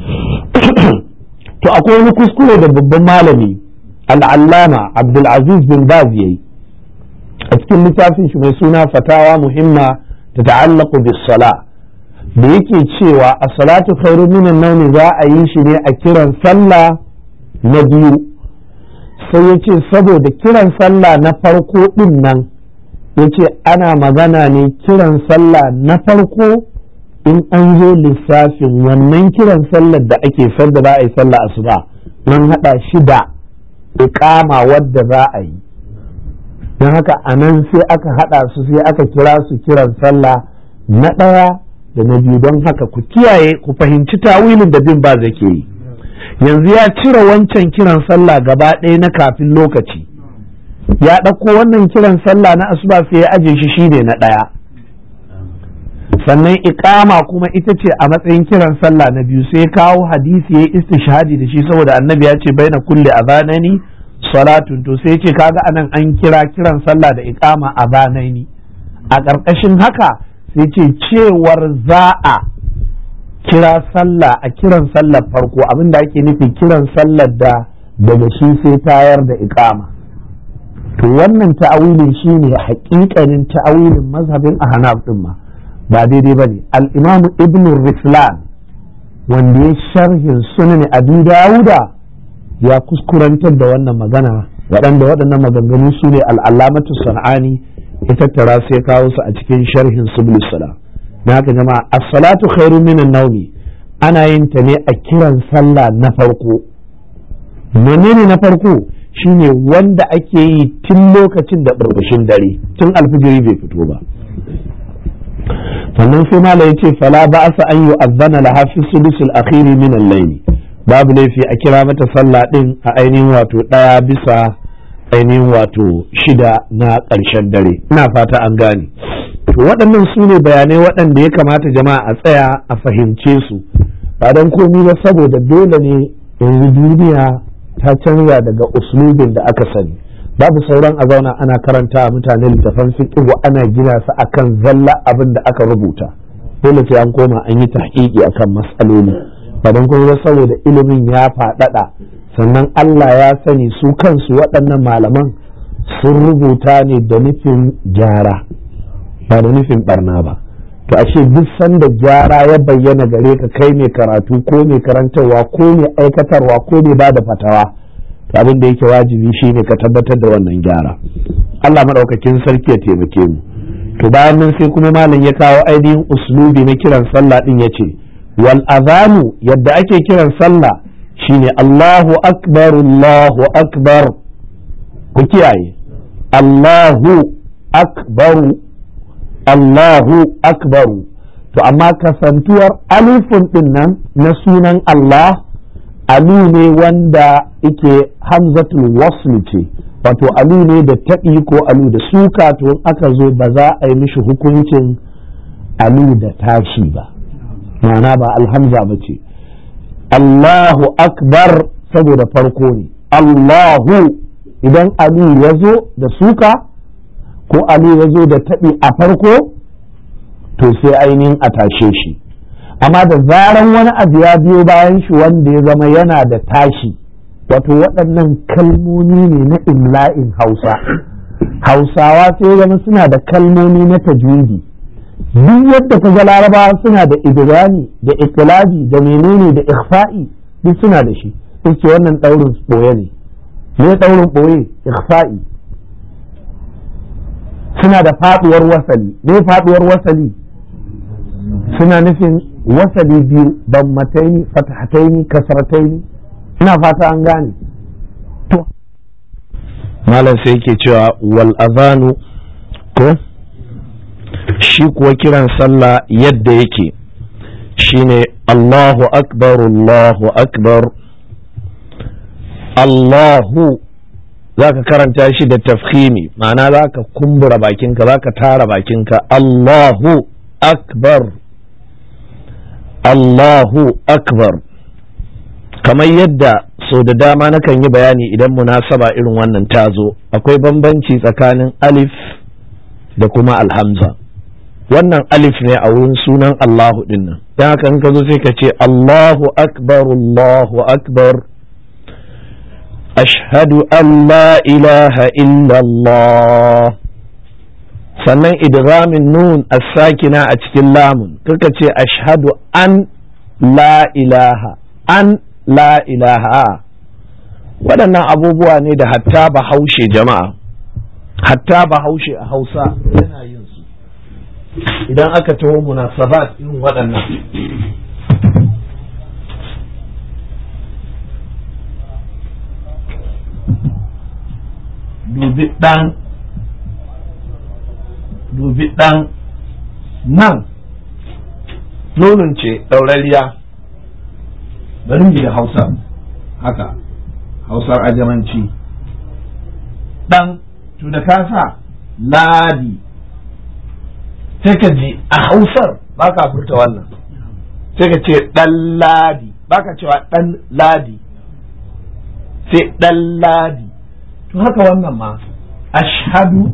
Speaker 1: to akwai wani kuskure da babban malami al'allama abdulaziz bin baz yayi a cikin littafin shi mai suna fatawa muhimma ta ta'allaku bis sala da yake cewa a salatu khairun minan nawm za a yi shi ne a kiran sallah na biyu sai ya ce saboda kiran sallah na farko din nan ya ce ana magana ne kiran sallah na farko in an zo lissafin wannan kiran sallar da ake da za a yi sallah asuba nan haɗa shi da iƙama wadda za a yi don haka a nan sai aka haɗa su sai aka kira su kiran sallah na ɗaya da na biyu don haka ku kiyaye ku fahimci tawilin da bin ba zake yi yanzu ya cire wancan kiran sallah gaba ɗaya na kafin lokaci ya ɗauko wannan kiran sallah na asuba sai ya aje shi shine na ɗaya sannan iƙama kuma ita ce a matsayin kiran sallah na biyu sai kawo hadisi ya istishhadi da shi saboda annabi ya ce baina kulle azanani salatun to sai ce kaga anan an kira kiran sallah da iƙama azanaini a ƙarƙashin haka sai ce cewar za a kira sallah a kiran sallar farko abinda ake nufi kiran sallar da daga shi sai tayar da iƙama to wannan ta'awilin shine haƙiƙanin ta'awilin mazhabin ahnaf din ma ba daidai bane al-imam ibn rislan wanda ya sharhin sunan abi dawuda ya kuskurantar da wannan magana waɗanda waɗannan maganganu su ne al'alamatu sana'ani ya tattara sai kawo su a cikin sharhin subul salam na haka jama'a as-salatu khairun minan nawmi ana yin ta ne a kiran sallah na farko menene na farko shine wanda ake yi tun lokacin da burbushin dare tun alfijiri bai fito ba sannan sai mala yace fala ba asa an yu'azzana laha fi sulusul akhiri min al-layl babu laifi a kira mata sallah din a ainihin wato daya bisa ainihin wato shida na ƙarshen dare ina fata an gane to waɗannan su ne bayanai waɗanda ya kamata jama'a a tsaya a fahimce su ba don komi ba saboda dole ne yanzu duniya ta canza daga uslubin da aka sani babu sauran a zauna ana karanta a mutane littafan fiqh ana gina su akan zalla abin da aka rubuta dole sai an koma an yi tahqiqi akan mas'aloli ba don kuma ba saboda ilimin ya faɗaɗa sannan Allah ya sani su kansu waɗannan malaman sun rubuta ne da nufin gyara ba da nufin barna ba to ashe duk sanda gyara ya bayyana gare ka kai mai karatu ko mai karantarwa ko mai aikatarwa ko mai ba da fatawa to abin da yake wajibi shine ka tabbatar da wannan gyara Allah maɗaukakin sarki ya taimake mu to bayan nan sai kuma malam ya kawo ainihin uslubi na kiran sallah din yace wal azanu yadda ake kiran sallah shine Allahu akbar Allahu akbar ku kiyaye Allahu akbaru Allahu akbaru to amma kasantuwar alifun din nan na sunan Allah alu ne wanda yake hamzatul wasl ce wato alu ne da taɓi ko alu da suka to in aka zo ba za a yi mishi hukuncin alu da tashi ba ma'ana ba alhamza ba ce Allahu akbar saboda farko ne Allahu idan alu ya zo da suka ko alu ya zo da taɓi a farko to sai ainihin a tashe shi amma da zaran wani abu ya biyo bayan shi wanda ya zama yana da tashi wato waɗannan kalmomi ne na imla'in hausa hausawa sai zama suna da kalmomi na tajwidi duk yadda ka ga larabawa suna da idrani da ikilabi da menene da ikhfa'i duk suna da shi ce wannan ɗaurin ɓoye ne me ɗaurin ɓoye ikhfa'i suna da faɗuwar wasali me faɗuwar wasali suna nufin wasali biyu bammataini fatahataini kasrataini ina fata an gane to malam sai yake cewa wal azanu ko shi kuwa kiran sallah yadda yake shine Allahu akbar Allahu akbar Allahu za ka karanta shi da tafhimi ma'ana za ka kumbura bakinka za ka tara bakinka Allahu akbar Allahu akbar kamar yadda sau da dama nakan yi bayani idan munasaba irin wannan ta zo akwai bambanci tsakanin alif da kuma alhamza wannan alif ne a wurin sunan Allahu dinnan don haka in ka zo sai ka ce Allahu akbar Allahu akbar ashhadu an la ilaha illallah sannan idghamin nun as-sakina a cikin lamun kaka ce ashhadu an la ilaha an la ilaha waɗannan abubuwa ne da hatta bahaushe jama'a hatta bahaushe a hausa yana yin su idan aka taho munasabat irin waɗannan dubi ɗan dubi ɗan nan nonon ce ɗaurariya bari mu da hausa haka hausar ajamanci ɗan to da ka sa ladi sai ka ji a hausar ba ka furta wannan sai ka ce ɗan ladi ba ka cewa ɗan ladi sai ɗan ladi to haka wannan ma ashhadu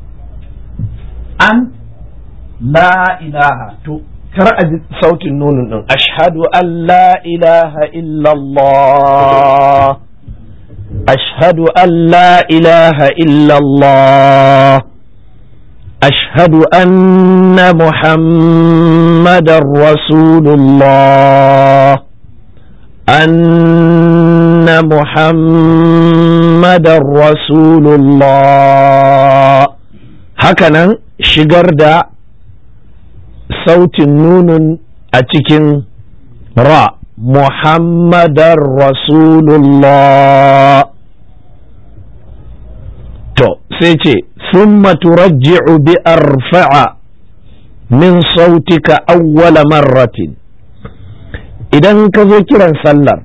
Speaker 1: an la ilaha to kar a ji sautin nunin din ashhadu an la ilaha illallah ashhadu an la ilaha illallah ashhadu anna muhammadar rasulullah أن محمد رسول الله hakanan shigar da sautin nunun a cikin ra muhammadar rasulullah to sai ce summa turajji'u bi arfa'a min sautika awwala marratin idan ka zo kiran sallar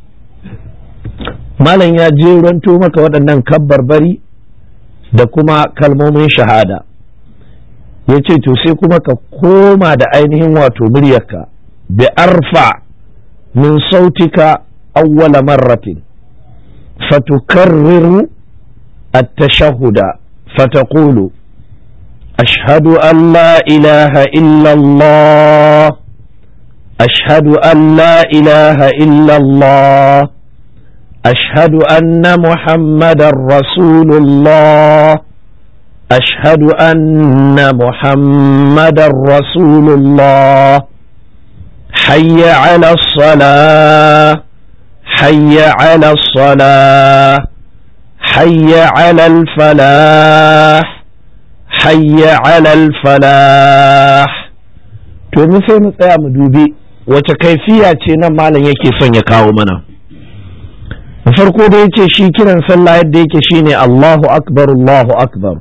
Speaker 1: malam ya jeranto maka waɗannan kabbar bari da kuma kalmomin shahada ya ce to sai kuma ka koma da ainihin wato muryarka bi arfa min sautika awwala marratin fatukarriru التشهد فتقول أشهد أن لا إله إلا الله أشهد أن لا إله إلا الله أشهد أن محمد رسول الله أشهد أن محمد رسول الله حي على الصلاة حي على الصلاة حي على الفلاح حي على الفلاح to mu sai mu tsaya mu dubi wace kaifiya ce nan malam yake son ya kawo mana da farko da yace shi kiran sallah yadda yake shine Allahu akbar Allahu akbar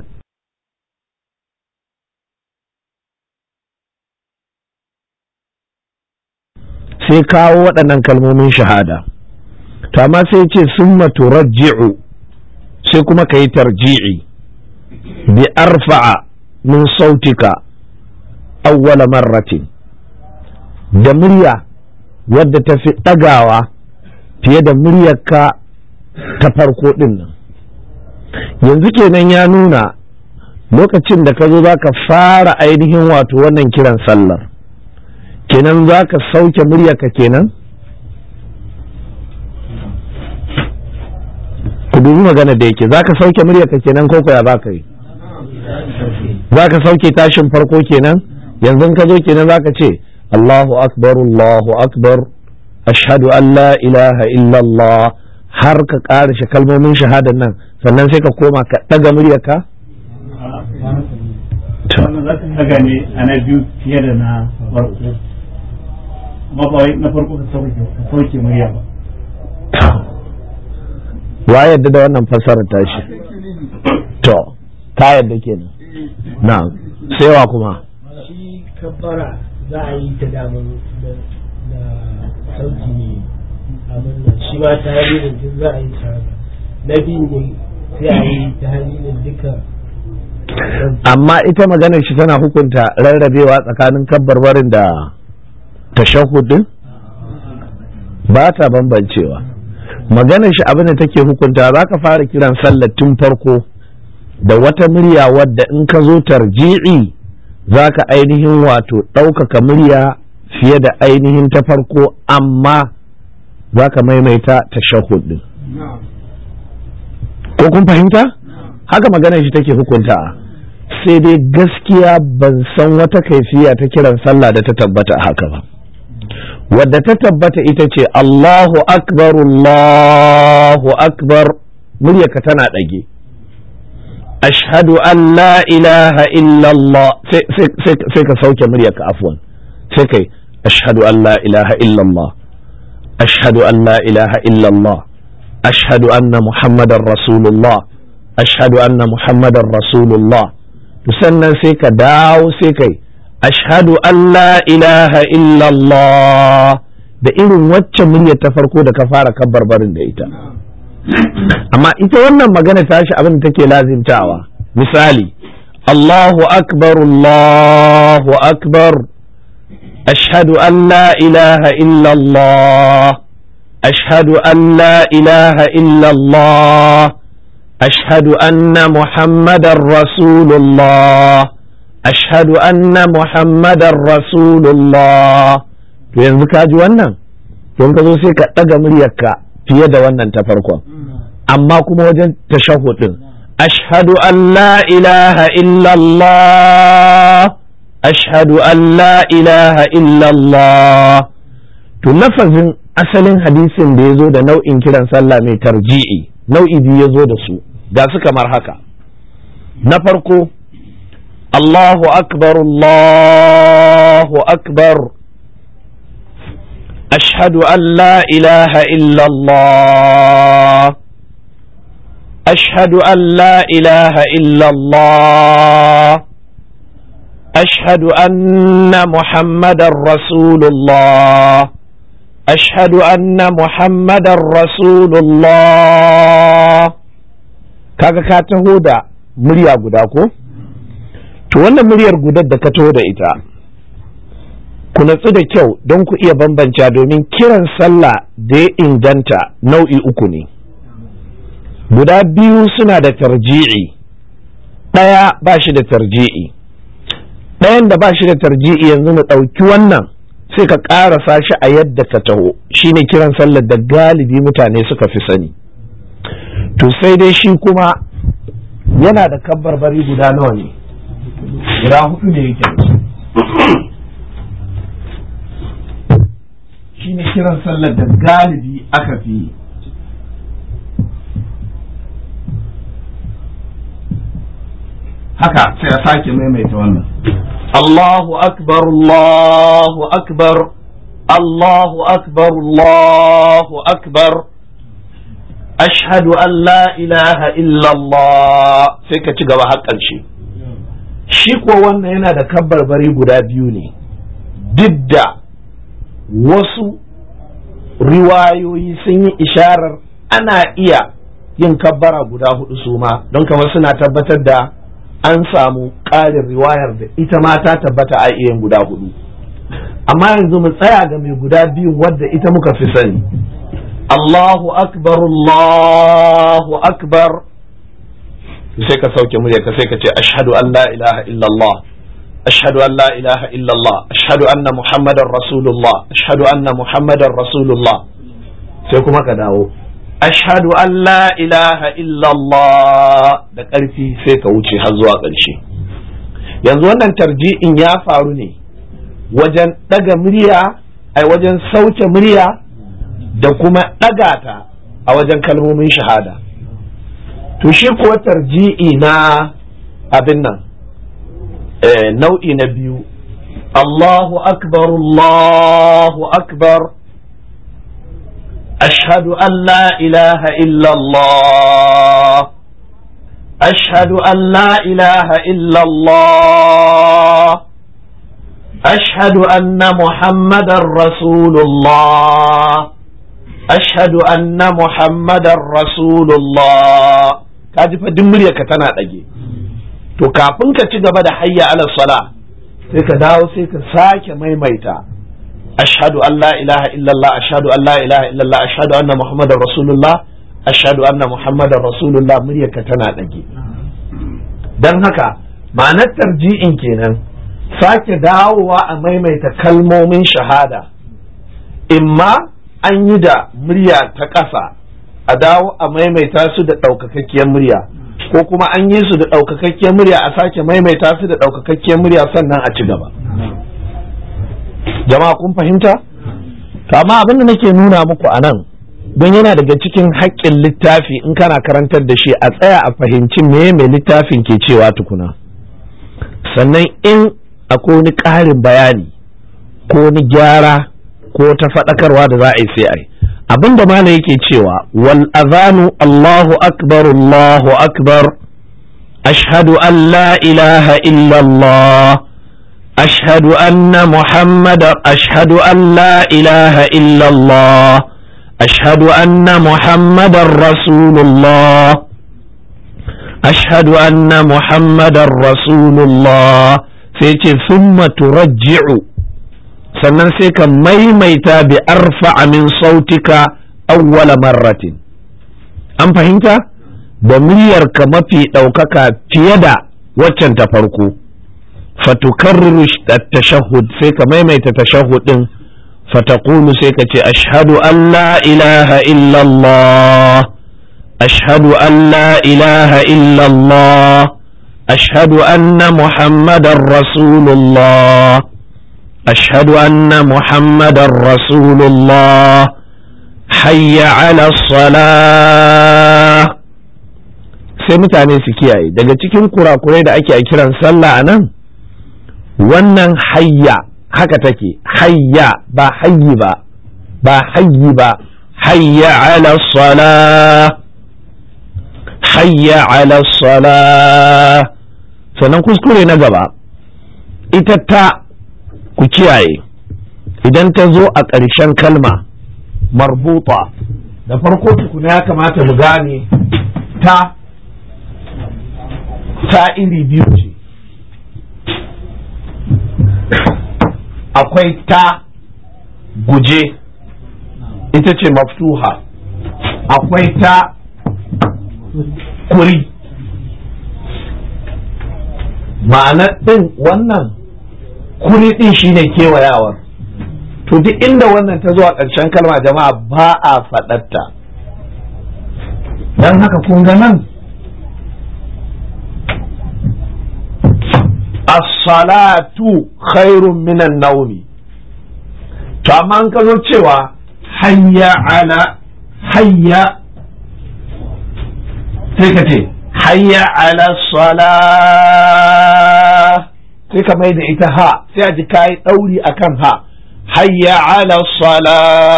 Speaker 1: sai kawo waɗannan kalmomin shahada to amma sai ce summa turajji'u sai kuma ka yi tarji'i bi arfa'a min sautika awwala marratin da murya wadda ta fi ɗagawa fiye da muryarka ta farko ɗin nan yanzu kenan ya nuna lokacin da ka zo za ka fara ainihin wato wannan kiran sallar kenan za ka sauke muryarka kenan ku dubi magana da yake za ka sauke muryarka kenan ko ya za ka yi za ka sauke tashin farko kenan yanzu ka zo kenan za ka ce Allahu akbar Allahu akbar ashhadu an la ilaha illallah har ka ƙara shi kalmomin shahadar nan sannan sai ka koma ka ɗaga muryarka
Speaker 3: wannan za ka daga ne a na biyu fiye da na farko amma ba wai na farko ka sauke murya ba
Speaker 1: wa yadda da wannan fassarar tashi to ta yadda kenan na sai kuma
Speaker 4: shi kabbara za a yi ta damun da sauki ne abin nan shi ma ta halirin duk za a yi ta na biyu ne sai a yi ta halirin duka
Speaker 1: amma ita maganar shi tana hukunta rarrabewa tsakanin kabbarbarin da tashahudin ba ta bambancewa maganar shi abin da take hukunta za ka fara kiran sallar tun farko da wata murya wadda in ka zo tarji'i za ka ainihin wato ɗaukaka murya fiye da ainihin ta farko amma za ka maimaita tashahud din ko kun fahimta haka maganar shi take hukunta sai dai gaskiya ban san wata kaifiya ta kiran sallah da ta tabbata haka ba wadda ta tabbata ita ce Allahu akbar Allahu akbar muryarka tana ɗage ashhadu an la ilaha illallah sai ka sauke muryarka afwan sai kai ashhadu an la ilaha illallah ashhadu an la ilaha illallah ashhadu anna muhammadar rasulullah ashhadu anna muhammadar rasulullah to sannan sai ka dawo sai kai ashhadu an la ilaha illallah da irin wacce muryar ta farko da ka fara kabbar barin da ita amma ita wannan magana ta shi abin da take lazimtawa misali Allahu akbar Allahu akbar ashhadu an la ilaha illallah ashhadu an la ilaha illallah ashhadu anna muhammadar rasulullah ashhadu anna muhammadar rasulullah to yanzu ka ji wannan don ka zo sai ka ɗaga muryarka fiye da wannan ta farkon amma kuma wajen tashahudin ashhadu an la ilaha illallah ashhadu an la ilaha illallah to lafazin asalin hadisin da ya zo da nau'in kiran sallah mai tarji'i nau'i biyu ya zo da su ga su kamar haka na farko Allahu akbar Allahu akbar أشهد أن لا إله إلا الله أشهد أن لا إله إلا الله أشهد أن محمد رسول الله أشهد أن محمد رسول الله kaga ka taho da murya guda ko to wannan muryar gudar da ka taho da ita ku natsu da kyau don ku iya bambanta domin kiran sallah da ya inganta nau'i uku ne guda biyu suna da tarji'i ɗaya ba shi da tarji'i ɗayan da ba shi da tarji'i yanzu mu ɗauki wannan sai ka ƙarasa shi a yadda ka taho shine kiran sallar da galibi mutane suka fi sani to sai dai shi kuma yana da kabbarbari guda nawa ne guda hudu ne yake shi ne kiran sallar da galibi aka fi yi haka sai a sake maimaita wannan Allahu akbar Allahu akbar Allahu akbar Allahu akbar ashhadu an la ilaha illallah sai ka ci gaba har ƙarshe shi ko wannan yana da kabbarbari guda biyu ne duk da wasu riwayoyi sun yi isharar ana iya yin kabbara guda hudu su ma don kamar suna tabbatar da an samu ƙarin riwayar da ita ma ta tabbata a iya yin guda hudu amma yanzu mu tsaya ga mai guda biyu wadda ita muka fi sani Allahu akbar Allahu akbar sai ka sauke murya ka sai ka ce ashhadu an la ilaha illallah ashhadu an la ilaha illallah ashhadu anna muhammadar rasulullah ashhadu anna muhammadar rasulullah sai kuma ka dawo ashhadu an la ilaha illallah da ƙarfi sai ka wuce har zuwa ƙarshe yanzu wannan tarji'in ya faru ne wajen ɗaga murya ai wajen sauke murya da kuma ɗaga ta a wajen kalmomin shahada to shi kuwa tarji'i na abin nan nau'i na biyu Allahu akbar Allahu akbar أشهد أن لا إله إلا الله أشهد أن لا إله إلا الله أشهد أن محمد رسول الله أشهد أن محمد رسول الله kaji fa duk muryarka tana ɗage to kafin ka ci gaba da hayya ala sala sai ka dawo sai ka sake maimaita ashhadu an la ilaha illallah ashhadu an la ilaha illallah ashhadu anna muhammadar rasulullah ashhadu anna muhammadar rasulullah muryarka tana ɗage don haka ma'anar tarji'in kenan sake dawowa a maimaita kalmomin shahada imma an yi da murya ta ƙasa a dawo a maimaita su da ɗaukakakkiyar murya ko kuma an yi su da ɗaukakakkiyar murya a sake maimaita su da ɗaukakakkiyar murya sannan a ci gaba jama'a kun fahimta to amma abin da nake nuna muku a nan don yana daga cikin haƙƙin littafi in kana karantar da shi a tsaya a fahimci me mai littafin ke cewa tukuna sannan in akwai wani ƙarin bayani ko wani gyara ko ta faɗakarwa da za a yi sai a yi abin da malam yake cewa wal azanu Allahu akbar Allahu akbar ashhadu an la ilaha illallah ashhadu anna muhammadar ashhadu an la ilaha illallah ashhadu anna muhammadar rasulullah ashhadu anna muhammadar rasulullah sai ce summa turajji'u sannan sai ka maimaita bi arfa min sautika awwala marratin an fahimta da muryarka mafi ɗaukaka fiye da waccan ta farko fatukarriru tashahhud sai ka maimaita tashahhud din fataqulu sai ka ce ashhadu an la ilaha illallah ashhadu an la ilaha illallah ashhadu anna muhammadar rasulullah أشهد أن محمد رسول الله حي على الصلاة sai mutane su kiyaye daga cikin kurakurai da ake kiran sallah a nan wannan hayya haka take hayya ba hayyi ba ba hayyi ba hayya ala sala hayya ala sala sannan kuskure na gaba ita ta ku kiyaye idan ta zo a ƙarshen kalma marbuta da farko tukuna ya kamata mu gane ta ta iri biyu ce akwai ta guje ita ce maftuha akwai ta kuri ma'anar ɗin wannan kuri ɗin shine kewayawar to duk inda wannan ta zuwa ƙarshen kalma jama'a ba a faɗatta don haka kun ga nan as-salatu khairun minan naumi to amma an ka zo cewa hayya ala hayya sai ka ce hayya ala sala sai ka mai da ita ha sai a ji kayi ɗauri akan ha hayya ala sala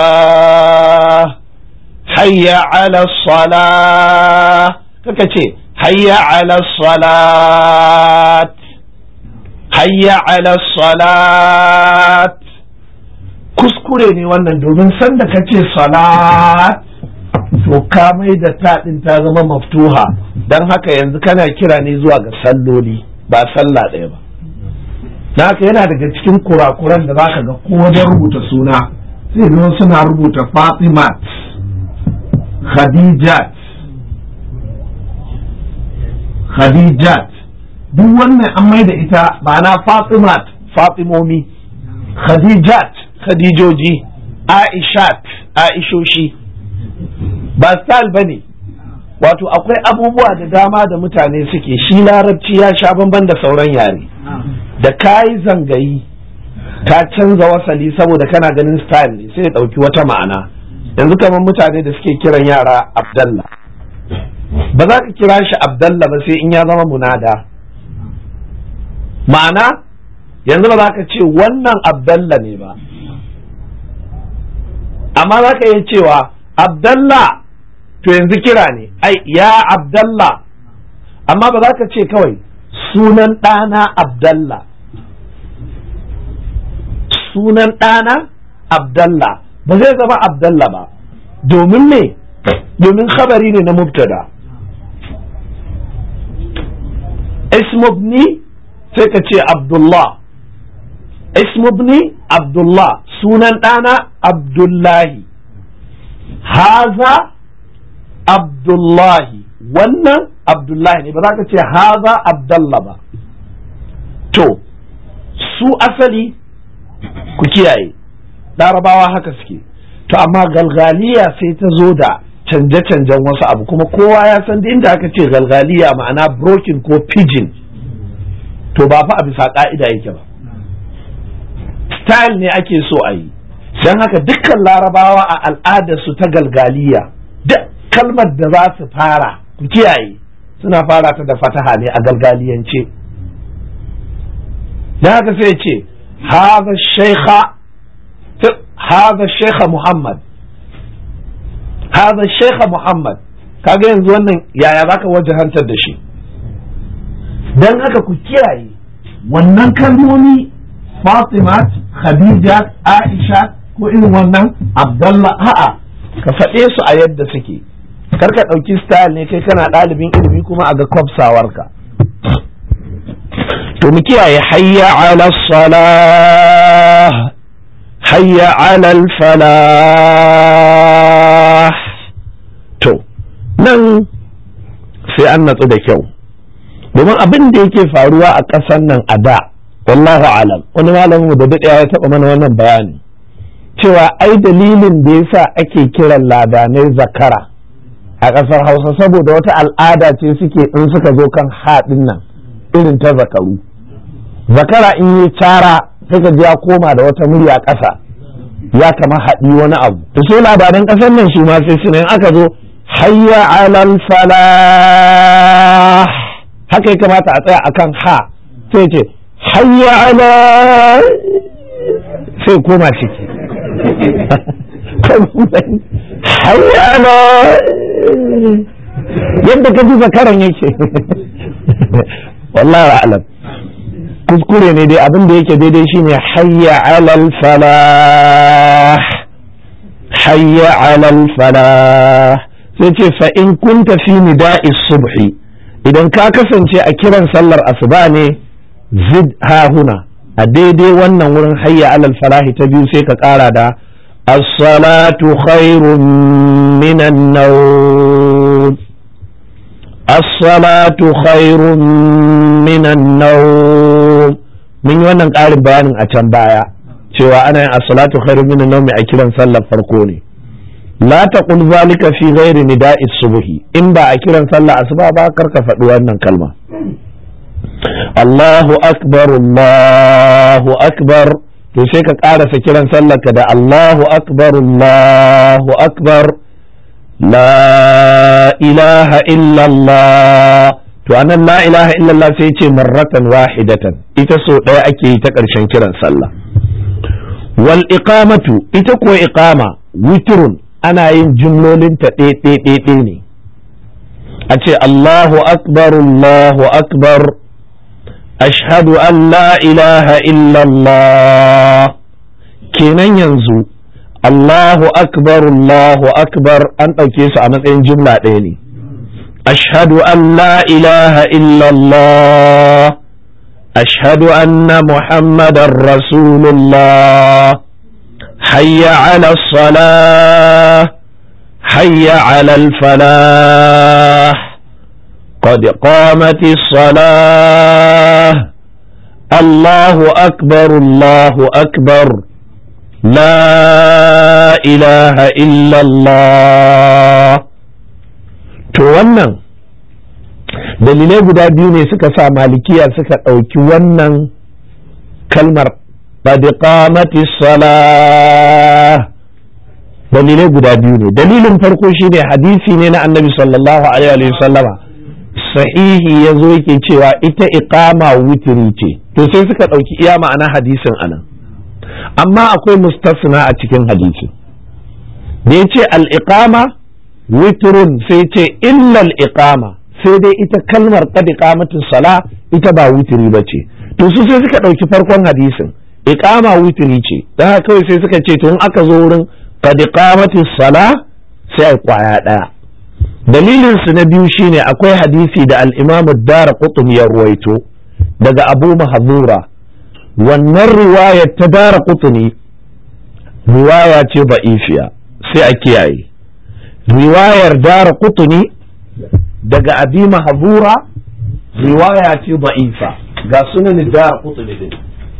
Speaker 1: hayya ala sala kaka ce hayya ala salat hayya ala salat kuskure ne wannan domin sanda ka ce salat to ka mai da taɗin ta zama maftuha don haka yanzu kana kira ne zuwa ga salloli ba sallah ɗaya ba na haka yana daga cikin kurakuran da zaka ga ko wajen rubuta suna sai zo suna rubuta fatimat khadijat khadijat duk wannan an mai da ita ma'ana fatimat fatimomi khadijat khadijoji aishat aishoshi ba style ba ne wato akwai abubuwa da dama da mutane suke shi larabci ya sha bamban da sauran yare da kayi zangayi ka canza wasali saboda kana ganin style ne sai ya ɗauki wata ma'ana yanzu kamar mutane da suke kiran yara abdallah ba za ka kira shi abdallah ba sai in ya zama munada ma'ana yanzu ba za ka ce wannan abdallah ne ba amma za ka iya cewa abdallah to yanzu kira ne ai ya abdallah amma ba za ka ce kawai sunan ɗana abdallah sunan ɗana abdallah ba zai zama abdallah ba domin me domin khabari ne na mubtada ismubni sai ka ce abdullah ismubni abdullah sunan ɗana abdullahi haza abdullahi wannan abdullahi ne ba za ka ce haza abdallah ba to su asali ku kiyaye larabawa haka suke to amma galgaliya sai ta zo da canje-canjen wasu abu kuma kowa ya san da inda aka ce galgaliya ma'ana broken ko pigeon to ba fa a bisa ka'ida yake ba style ne ake so a yi don haka dukkan larabawa a al'adarsu ta galgaliya duk kalmar da za su fara ku kiyaye suna fara ta da fataha ne a galgaliyance don haka sai ce haza shaikha haza shaikha muhammad haza shaikha muhammad kaga yanzu wannan yaya zaka wajahantar da shi don haka ku kiyaye wannan kalmomi fatimat khadija aisha ko irin wannan abdallah a'a ka faɗe su a yadda suke karka ɗauki style ne kai kana ɗalibin ilimi kuma a ga kwafsawarka to mu kiyaye hayya ala salah hayya ala falah to nan sai an natsu da kyau domin abin da yake faruwa a ƙasar nan a da wallahu alam wani malamin da daɗewa ya taɓa mana wannan bayani cewa ai dalilin da yasa ake kiran ladanai zakara a ƙasar hausa saboda wata al'ada ce suke in suka zo kan haɗin nan irin ta zakaru zakara in yi cara sai ka ji ya koma da wata murya ƙasa ya kama haɗi wani abu to sai labaran ƙasar nan shi ma sai suna aka zo hayya alal falah haka ya kamata a tsaya akan ha sai ce hayya ala sai koma ciki hayya ala yadda ka ji zakaran yake wallahi alam kuskure ne dai abin da yake daidai shine hayya alal falah hayya alal falah sai ce fa in kunta fi nida'i subhi idan ka kasance a kiran sallar asuba ne zid ha huna a daidai wannan wurin hayya alal falahi ta biyu sai ka ƙara da as-salatu khairun minan nawm as-salatu khairun minan nawm mun yi wannan ƙarin bayanin a can baya cewa ana yin as-salatu khairun minan nawm a kiran sallar farko ne la taqul zalika fi ghairi nida'i subhi in ba a kiran sallah asuba ba karka faɗi wannan kalma Allahu akbar Allahu akbar to sai ka ƙarasa kiran sallarka da Allahu akbar Allahu akbar la ilaha illallah to anan la ilaha illallah sai ce marratan wahidatan ita so ɗaya ake yi ta ƙarshen kiran sallah wal iqamatu ita ko iqama witrun ana yin jumlolinta ɗe ne a ce Allahu akbar Allahu akbar ashhadu an la ilaha illallah kenan yanzu Allahu akbar Allahu akbar an ɗauke su a matsayin jumla ɗaya ne ashhadu an la ilaha illallah ashhadu anna muhammadan rasulullah حي على الصلاة حي على الفلاح قد قامت الصلاة الله أكبر الله أكبر لا إله إلا الله to wannan dalilai guda biyu ne suka sa malikiya suka ɗauki wannan kalmar قد قامت الصلاة dalilai guda biyu ne dalilin farko shine hadisi ne na annabi sallallahu alaihi wa sallama sahihi ya zo yake cewa ita iqama witiri ce to sai suka ɗauki iya ma'ana hadisin anan amma akwai mustasna a cikin hadisi da ya ce al-iqama witrun sai ce illa al-iqama sai dai ita kalmar qad iqamatu sala ita ba witiri bace to su sai suka ɗauki farkon hadisin iqama witri ce dan haka kawai sai suka ce to in aka zo wurin qad iqamati sala sai ai kwaya daya dalilin su na biyu shine akwai hadisi da al-Imam ad-Darqutni ya ruwaito daga Abu Mahdura wannan riwayar ta Darqutni riwaya ce ba'ifiya sai a kiyaye riwayar Darqutni daga Abi Mahdura riwaya ce ba'ifa ga sunan Darqutni din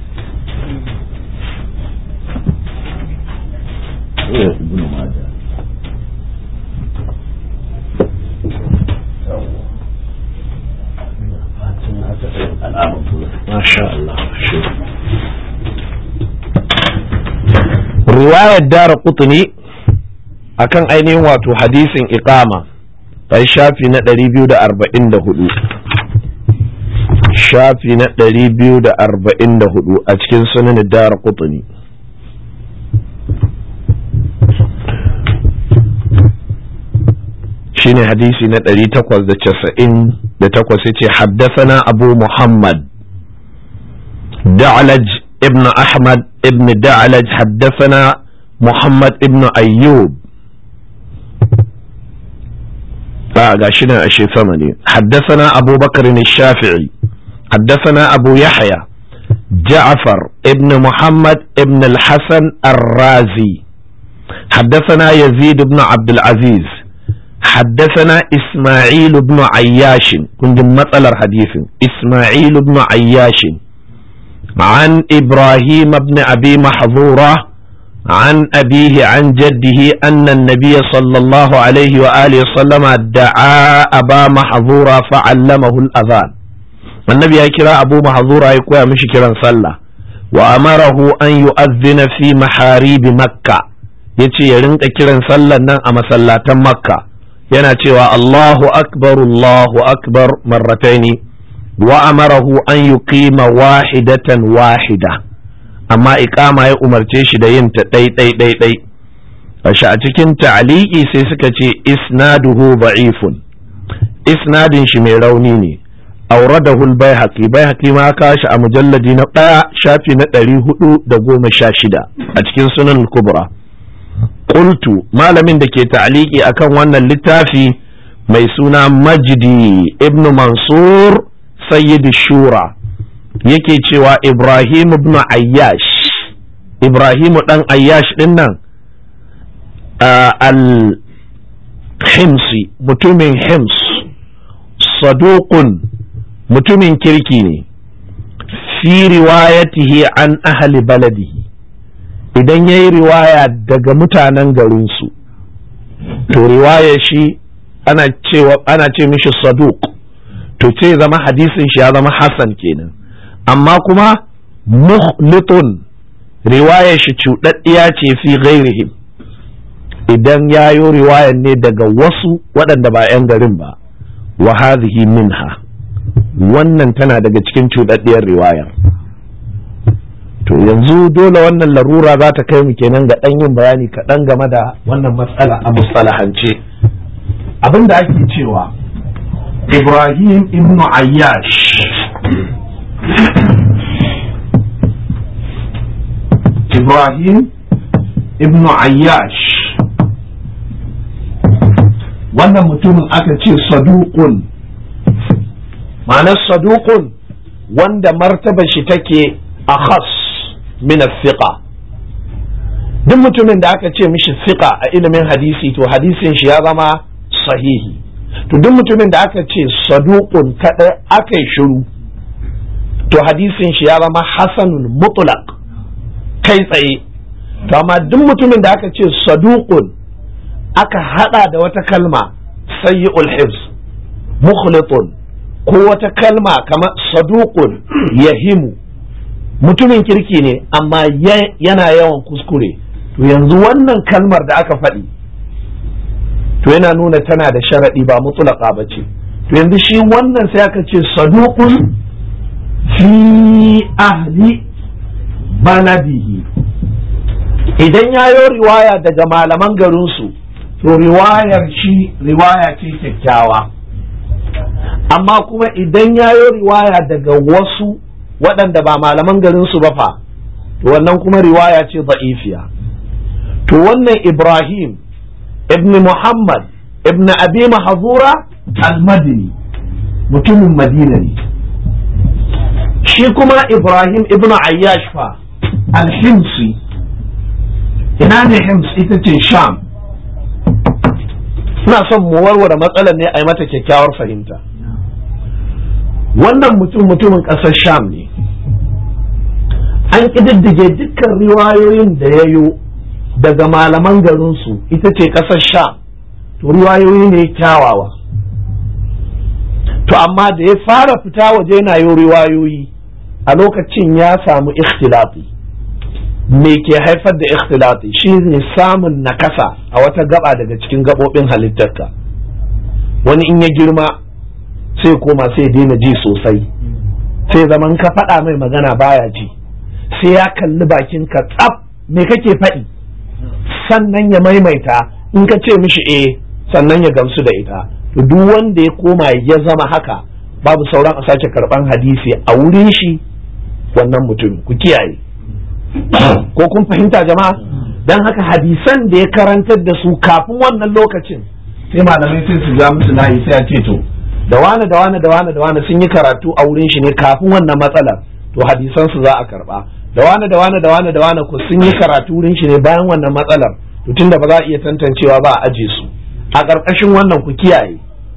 Speaker 1: riwayar dara kutuni akan ainihin wato hadisin iqama kai shafi na 244 shafi na 244 a cikin sunan dara kutuni shine hadisi na ɗari takwas da casa'in da takwas yace haddasana abu muhammad da'alaj ibn ahmad ibn da'alaj haddasana muhammad ibn ayyub ba ga shi nan ashe sama ne haddasana abu bakar shafi'i haddasana abu yahya جعفر ابن محمد ابن الحسن الرازي حدثنا يزيد بن عبد العزيز حدثنا إسماعيل بن عياش كنت مثل حديث إسماعيل بن عياش عن إبراهيم بن أبي محظورة عن أبيه عن جده أن النبي صلى الله عليه وآله وسلم دعا أبا محظورة فعلمه الأذان النبي يكرا أبو محظورة يكوى مش كرا صلى وأمره أن يؤذن في محاريب مكة يتي يرنك كرا صلى أما صلى مكة yana cewa Allahu akbar Allahu akbar marrataini wa amarahu an yuqima wahidatan wahida amma iqama ya umarce shi da yin ta dai dai dai dai ashe a cikin ta'liqi sai suka ce isnaduhu da'ifun isnadin shi mai rauni ne auradahu al-baihaqi baihaqi ma ka shi a mujalladi na ɗaya shafi na ɗari hudu da goma sha shida a cikin sunan kubra qultu malamin da ke ta'aliki akan wannan littafi mai suna majdi ibnu mansur sayyid shura yake cewa ibrahim ibn ayyash ibrahim dan ayyash din nan al-himsi mutumin hims saduqun mutumin kirki ne fi riwayatihi an ahli baladihi idan ya yi riwaya daga mutanen garinsu to riwaya shi ana cewa ana ce mishi saduq to ce zama hadisin shi ya zama hasan kenan amma kuma muhlitun riwaya shi cuɗaɗɗiya ce fi ghairihim idan ya yi riwayar ne daga wasu waɗanda ba 'yan garin ba wa hadhihi minha wannan tana daga cikin cuɗaɗɗiyar riwayar to yanzu dole wannan larura za ta kai mu kenan ga ɗan yin bayani kaɗan game da wannan matsala a mustalahance abin da ake cewa ibrahim ibn ayyash ibrahim ibn ayyash wannan mutumin aka ce saduqun ma'anar saduqun wanda martaba shi take a khas min fiqa duk mutumin da aka ce mishi fiqa a ilimin hadisi to hadisin shi ya zama sahihi to duk mutumin da aka ce saduqun kada aka yi shiru to hadisin shi ya zama hasanun mutlaq kai tsaye to amma duk mutumin da aka ce saduqun aka hada da wata kalma sayyi'ul hifz mukhlitun ko wata kalma kamar saduqun yahimu mutumin kirki ne amma yana yawan kuskure to yanzu wannan kalmar da aka faɗi to yana nuna tana da sharaɗi ba mutulaka ba ce to yanzu shi wannan sai aka ce saduqun fi ahli baladihi idan ya yi riwaya daga malaman garinsu to riwayar shi riwaya ce kyakkyawa amma kuma idan ya yi riwaya daga wasu waɗanda ba malaman garinsu ba fa to wannan kuma riwaya ce ba'ifiya to wannan ibrahim ibn muhammad ibn abi mahazura al-madini mutumin madina ne shi kuma ibrahim ibn ayyash fa al-himsi ina ne hims ita ce sham ina son mu warware matsalar ne a yi mata kyakkyawar fahimta wannan mutum mutumin ƙasar sham ne an ƙididdige dukkan riwayoyin da ya yo daga malaman garinsu ita ce ƙasar sham to riwayoyi ne kyawawa to amma da ya fara fita waje na yo riwayoyi a lokacin ya samu ikhtilafi me ke haifar da ikhtilafi shi ne samun nakasa a wata gaba daga cikin gaɓoɓin halittarka wani in ya girma sai koma sai daina ji sosai sai zaman ka faɗa mai magana baya ji sai ya kalli bakin ka tsaf me kake faɗi sannan ya maimaita in ka ce mishi eh sannan ya gamsu da ita to duk wanda ya koma ya zama haka babu sauran a sake karɓan hadisi a wurin shi wannan mutum ku kiyaye ko kun fahimta jama'a don haka hadisan da ya karantar da su kafin wannan lokacin sai malamai sai su ja musu layi sai a ce to da wane da wane da wane da wane sun yi karatu a wurin shi ne kafin wannan matsalar to hadisan su za a karba da wane da wane da wane da wane ko sun yi karatu wurin shi ne bayan wannan matsalar to tunda ba za a iya tantancewa ba a aje su a ƙarƙashin wannan ku kiyaye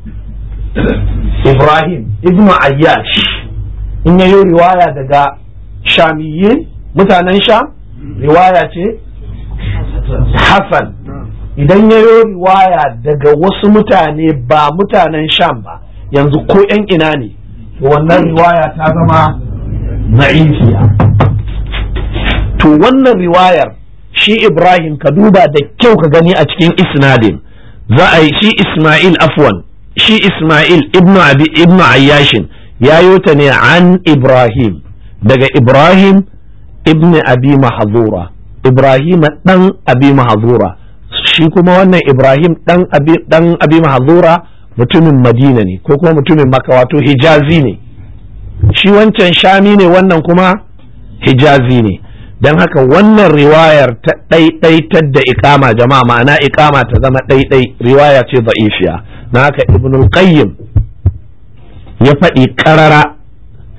Speaker 1: Ibrahim ibnu Ayyash in yayi riwaya daga Shamiyyin mutanen Sham riwaya ce Hassan idan yayi riwaya daga wasu mutane ba mutanen Sham ba yanzu ko ‘yan ina ne to wannan riwaya ta zama za'ifiya to wannan riwayar shi Ibrahim ka duba da kyau ka gani a cikin isnadin za a yi shi Ismail afwan shi Ismail ibnu abi ibnu ayyashin ya ta ne an Ibrahim daga Ibrahim ibnu abi mahzura Ibrahim dan abi mahzura shi kuma wannan Ibrahim dan abi dan abi mahzura mutumin madina ne ko kuma mutumin maka wato hijazi ne shi wancan shami ne wannan kuma hijazi ne don haka wannan riwayar ta ɗaiɗaitar da ikama jama'a ma'ana ikama ta zama ɗaiɗai riwaya ce za'ifiya na haka ibnul qayyim ya faɗi ƙarara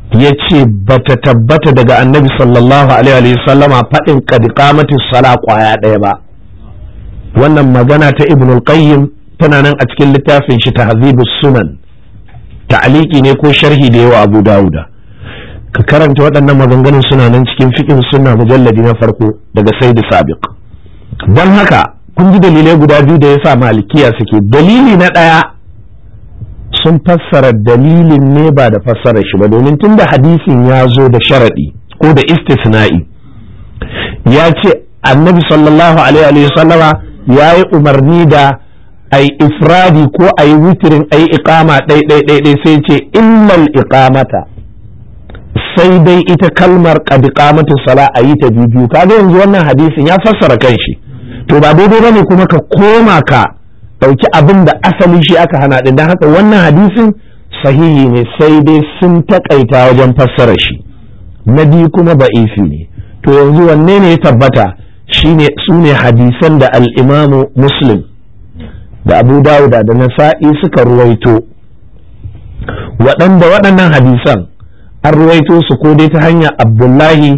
Speaker 1: ya ce ba ta tabbata daga annabi sallallahu alaihi sallama faɗin kadikamati sala kwaya ɗaya ba wannan magana ta ibn qayyim tana nan a cikin littafin shi tahzibus sunan ta'aliki ne ko sharhi da yawa abu dawuda ka karanta waɗannan maganganun suna nan cikin fiqh sunna mujalladi na farko daga sayyid sabiq don haka kun ji dalilai guda biyu da yasa malikiya suke dalili na ɗaya sun fassara dalilin ne ba da fassarar shi ba domin tunda hadisin ya zo da sharaɗi ko da istisna'i ya ce annabi sallallahu alaihi sallama ya yi umarni da ai ifradi ko ai witirin ai iqama ɗai ɗai ɗai sai ce illal iqamata sai dai ita kalmar qad iqamatu sala a yi ta biyu kaga yanzu wannan hadisin ya fassara kanshi to ba daidai bane kuma ka koma ka ɗauki abin da asali shi aka hana ɗin don haka wannan hadisin sahihi ne sai dai sun taƙaita wajen fassara shi na biyu kuma ba'ifi ne to yanzu wanne ne ya tabbata shine su ne hadisan da al'imamu muslim da abu dawuda da nasa'i suka ruwaito waɗanda waɗannan hadisan an ruwaito su ko dai ta hanyar abdullahi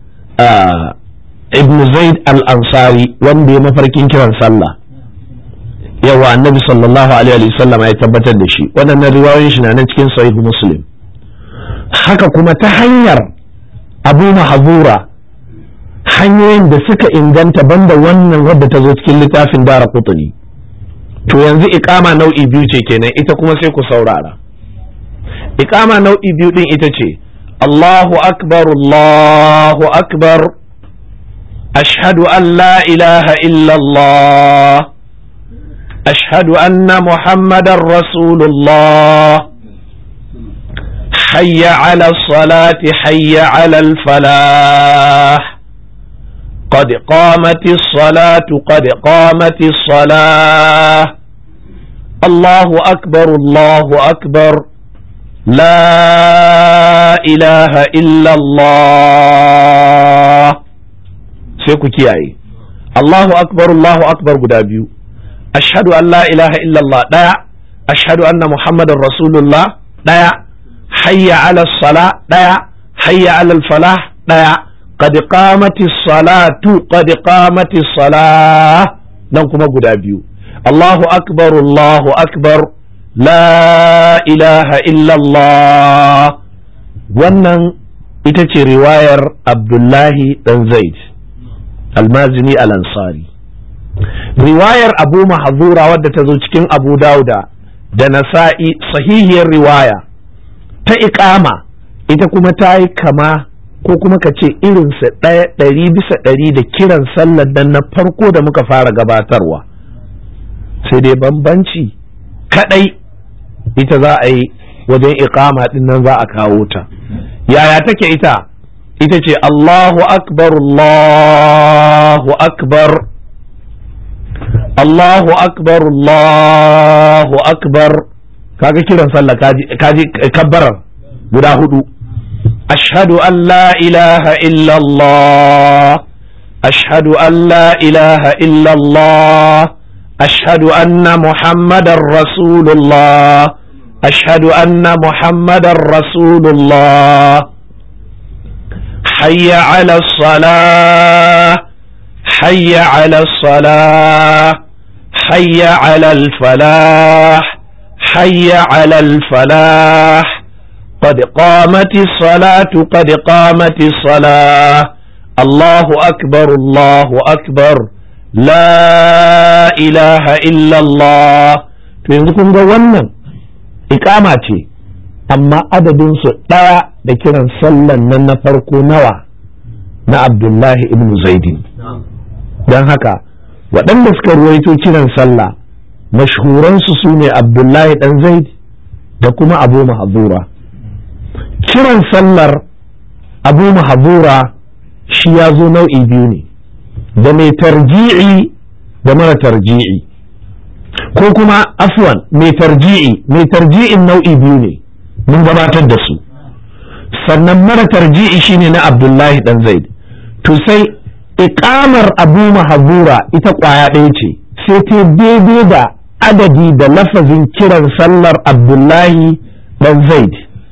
Speaker 1: ibn zaid al-ansari wanda ya mafarkin kiran sallah yawa annabi sallallahu alaihi wasallam ya tabbatar da shi waɗannan riwayoyin shi na nan cikin sahih muslim haka kuma ta hanyar abu mahazura hanyoyin da suka inganta banda wannan wadda ta zo cikin littafin dara kutuni to yanzu ikama nau'i biyu ce kenan ita kuma sai ku saurara ikama nau'i biyu din ita ce Allahu akbar Allahu akbar ashhadu an la ilaha illallah أشهد أن محمد رسول الله حي على الصلاة حي على الفلاح قد قامت الصلاة قد قامت الصلاة الله أكبر الله أكبر لا إله إلا الله سيكو كياي الله أكبر الله أكبر قدابيو ashhadu an la ilaha illallah daya ashhadu anna muhammadar rasulullah daya hayya ala sala daya hayya ala falah daya qad qamati salatu qad qamati salah nan kuma guda biyu Allahu akbar Allahu akbar la ilaha illallah wannan ita ce riwayar Abdullahi dan Zaid almazini al-ansari riwayar abu mahazura wadda ta zo cikin abu dauda da nasa'i sahihiyar riwaya ta iƙama ita kuma ta yi kama ko kuma ka ce irinsa ɗaya ɗari bisa ɗari da kiran sallar dan na farko da muka fara gabatarwa sai dai bambanci kaɗai ita za a yi wajen iƙama ɗin nan za a kawo ta yaya take ita ita ce Allahu akbar Allahu akbar Allahu akbar Allahu akbar kaga kiran sallah kaji kaji kabbarar guda hudu ashhadu an la ilaha illa Allah ashhadu an la ilaha illa Allah ashhadu anna muhammadar rasulullah ashhadu anna muhammadar rasulullah hayya ala salah حي على الصلاة حي على الفلاح حي على الفلاح قد قامت الصلاة قد قامت الصلاة الله أكبر الله أكبر لا إله إلا الله تنزكم wannan ikama ce amma adadinsu ɗaya da kiran sallan nan na farko nawa na abdullahi ibn zaidin don haka waɗanda suka ruwaito kiran sallah mashhuransu su ne abdullahi ɗan zaid da kuma abu mahazura kiran sallar abu mahazura shi ya zo nau'i biyu ne da mai tarji'i da mara tarji'i ko kuma afwan mai tarji'i mai tarji'in nau'i biyu ne mun gabatar da su sannan mara tarji'i shine na abdullahi ɗan zaid to sai iƙamar abu mahazura ita ƙwaya ɗaya ce sai ta daidai da adadi da lafazin kiran sallar abdullahi ɗan zaid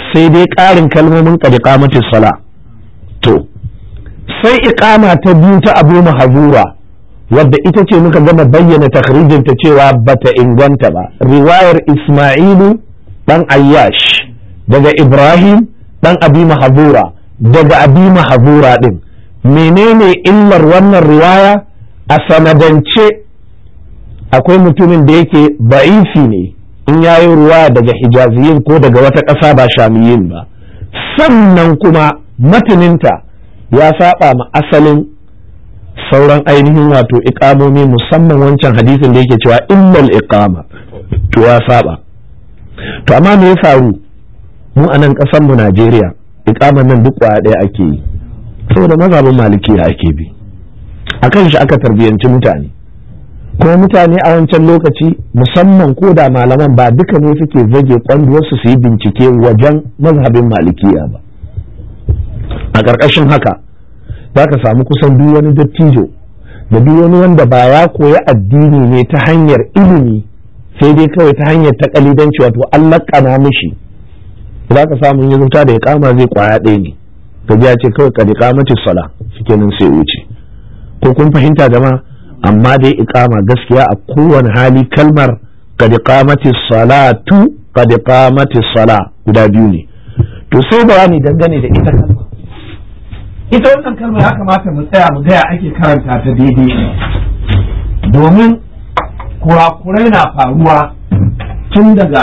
Speaker 1: sai dai ƙarin kalmomin qad qamatis sala to sai iqama ta biyu ta Abu Mahzura wadda ita ce muka gama bayyana takhrijin ta cewa bata inganta ba riwayar Isma'ilu dan Ayyash daga Ibrahim dan Abi Mahzura daga Abi Mahzura din menene illar wannan riwaya a sanadance akwai mutumin da yake ba'ifi ne in yayi ruwa daga hijaziyin ko daga wata ƙasa ba shamiyin ba sannan kuma mataninta ya saba ma asalin sauran ainihin wato iƙamomi musamman wancan hadisin da yake cewa illal iqama to ya saba to amma me ya faru mu a nan ƙasar mu Najeriya iƙaman nan duk kwaya ɗaya ake yi saboda mazhabin malikiya ake bi akan shi aka tarbiyanci mutane kuma mutane a wancan lokaci musamman ko da malaman ba duka ne suke zage kwanduwarsu su yi bincike wajen mazhabin malikiya ba a ƙarƙashin haka za ka samu kusan duk wani dattijo da duk wani wanda ba ya koyi addini ne ta hanyar ilimi sai dai kawai ta hanyar ta kalidanci wato an laƙana mishi za ka samu ya zuta da ya kama zai kwaya ɗaya ne gaji ya ce kawai kadi kamati sala shikenan sai wuce ko kun fahimta jama'a amma dai iqama gaskiya a kowane hali kalmar qad qamati salatu qad qamati sala guda biyu ne to sai bayani dangane da ita kalma ita wannan kalma ya kamata mu tsaya mu gaya ake karanta ta daidai domin kurakurai na faruwa tun daga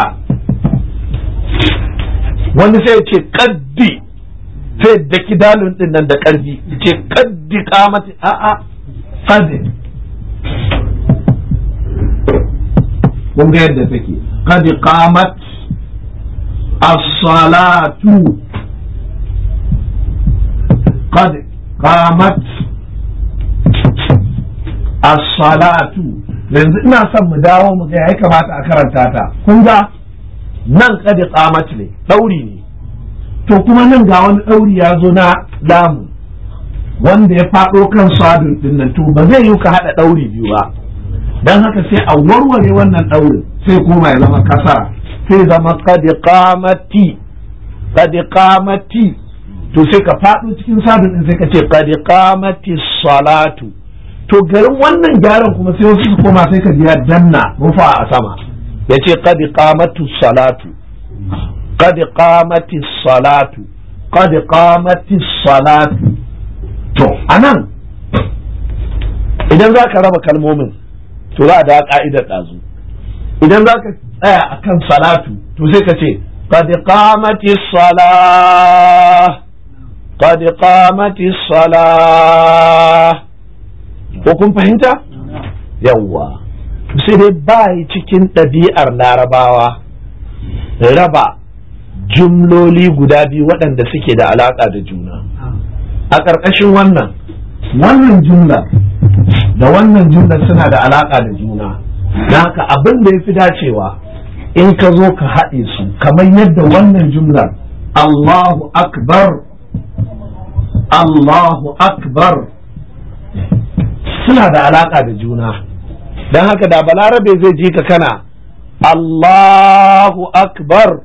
Speaker 1: wani sai ce kaddi sai da kidalun din nan da karfi ce kaddi kamati a'a kaddi kun ga yadda take qad qamat as-salatu qad qamat as-salatu yanzu ina son mu dawo mu ga ya kamata a karanta ta kun ga nan qad qamat ne dauri ne to kuma nan ga wani dauri ya zo na lamu wanda ya faɗo kan sadun din nan to ba zai yi ka haɗa ɗauri biyu ba don haka sai a warware wannan ɗaurin sai kuma ya zama kasara sai zama kadi qamati kadi qamati to sai ka faɗo cikin sadun din sai ka ce kadi qamati salatu to garin wannan gyaran kuma sai wasu su koma sai ka ji ya danna rufa a sama ya ce kadi qamatu salatu kadi qamati salatu kadi qamati salatu to anan idan za ka raba kalmomin to za a da ka'idar ɗazu idan za ka tsaya a kan salatu to sai ka ce qad qamati salah qad qamati salah ko kun fahimta yawwa sai dai bai cikin ɗabi'ar larabawa raba jumloli guda biyu waɗanda suke da alaƙa da juna a ƙarƙashin wannan wannan jumla da wannan jumlar suna da alaƙa da juna don haka abin da ya fi dacewa in ka zo ka haɗe su kamar yadda wannan jumlar Allahu akbar Allahu akbar suna da alaƙa da juna don haka da balarabe zai ji ka kana Allahu akbar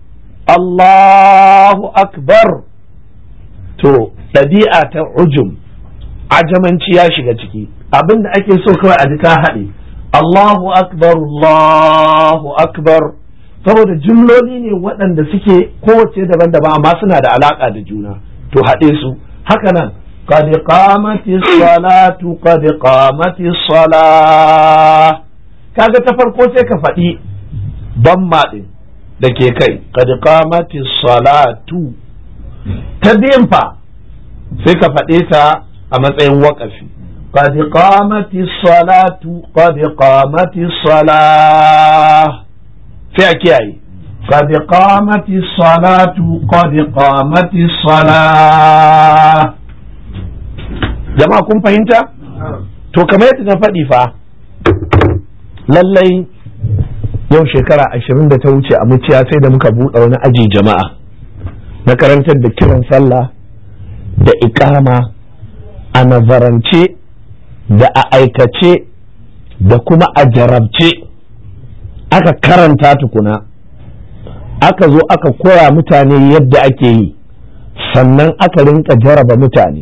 Speaker 1: Allahu akbar to ɗabi'a ta ujum ajamanci ya shiga ciki abin da ake so kawai a ji ka haɗe Allahu akbar Allahu akbar saboda jumloli ne waɗanda suke kowace daban-daban amma suna da alaƙa da juna to haɗe su haka nan قد قامت الصلاة قد قامت الصلاة kaga ta farko sai ka faɗi bamma ɗin da ke kai qad qamati salatu ta biyan fa sai ka faɗe ta a matsayin waƙafi qad qamati salatu qad qamati salah sai a kiyaye qad qamati salatu qad qamati salah jama'a kun fahimta to kamar yadda na faɗi fa lallai yau shekara ashirin da ta wuce a muciya sai da muka buɗe wani aji jama'a na karantar da kiran sallah da ikama a nazarance da a aikace da kuma a jarabce aka karanta tukuna aka zo aka koya mutane yadda ake yi sannan aka rinka jaraba mutane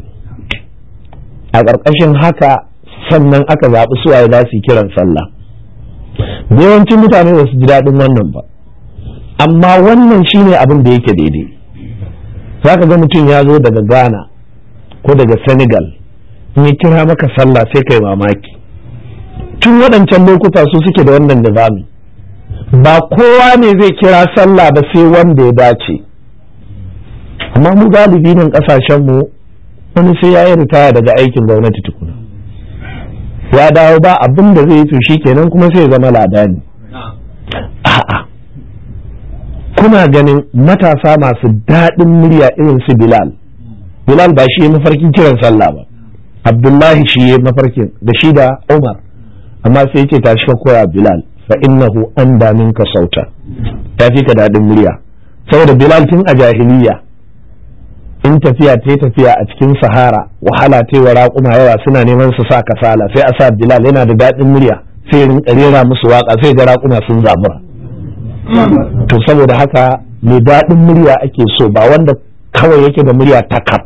Speaker 1: a ƙarƙashin haka sannan aka zaɓi suwaye za su yi kiran sallah yawancin mutane ba su ji daɗin wannan ba amma wannan shine abin da yake daidai za ka ga mutum ya zo daga ghana ko daga senegal in ya kira maka sallah sai kai mamaki tun waɗancan lokuta su suke da wannan nizami ba kowa ne zai kira sallah ba sai wanda ya dace amma mu galibi nan ƙasashenmu wani sai ya yi ritaya daga aikin gwamnati tukuna ya dawo ba abin da zai yi to shi kenan kuma sai ya zama ladani a'a kuna ganin matasa masu daɗin murya irin su bilal bilal ba shi ya mafarkin kiran sallah ba abdullahi shi ya mafarkin da shi da umar amma sai ya ce tashi ka koya bilal fa innahu an damin ka sauta ya fi ka daɗin murya saboda bilal tun a jahiliya in tafiya ta tafiya a cikin sahara wahala ta wa raƙuma yawa suna neman su sa kasala sai a sa bilal yana da daɗin murya sai rinka rera musu waka sai ga raƙuma sun zabura to saboda haka mai daɗin murya ake so ba wanda kawai yake da murya takar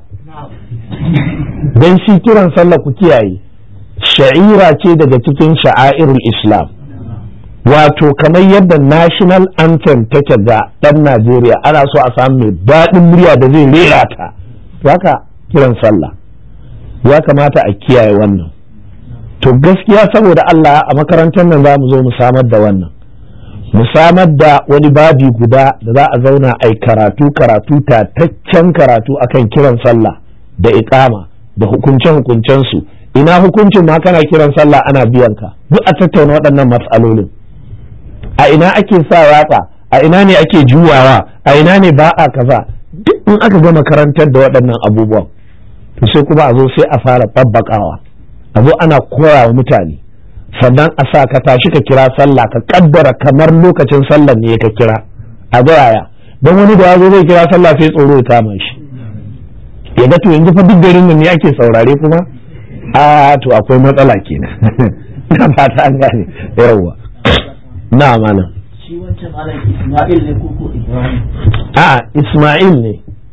Speaker 1: don shi kiran sallah ku kiyaye sha'ira ce daga cikin sha'airul islam wato kamar yadda national anthem take ga ɗan najeriya ana so a samu mai daɗin murya da zai rera ta haka kiran sallah ya kamata a kiyaye wannan to gaskiya saboda allah a makarantar nan za mu zo mu samar da wannan mu samar da wani babi guda da za a zauna a karatu karatu tataccen karatu akan kiran sallah da iƙama da hukunce su ina hukuncin ma kana kiran sallah ana biyan ka duk a tattauna waɗannan matsalolin a ina ake sa yatsa a ina ne ake juwawa a ina ne ba a kaza duk in aka gama karantar da waɗannan abubuwan to sai kuma a zo sai a fara babbakawa a zo ana koya wa mutane sannan a sa ka tashi ka kira sallah ka kaddara kamar lokacin sallah ne ka kira a ga yaya don wani da ya zo zai kira sallah sai tsoro ya kama shi ya ga to yanzu fa duk garin nan ne ake saurare kuma a to akwai matsala kenan ina fata an gane yawwa na mana
Speaker 3: shi wancan malam Ismail ne ko ko Ibrahim
Speaker 1: a Ismail ne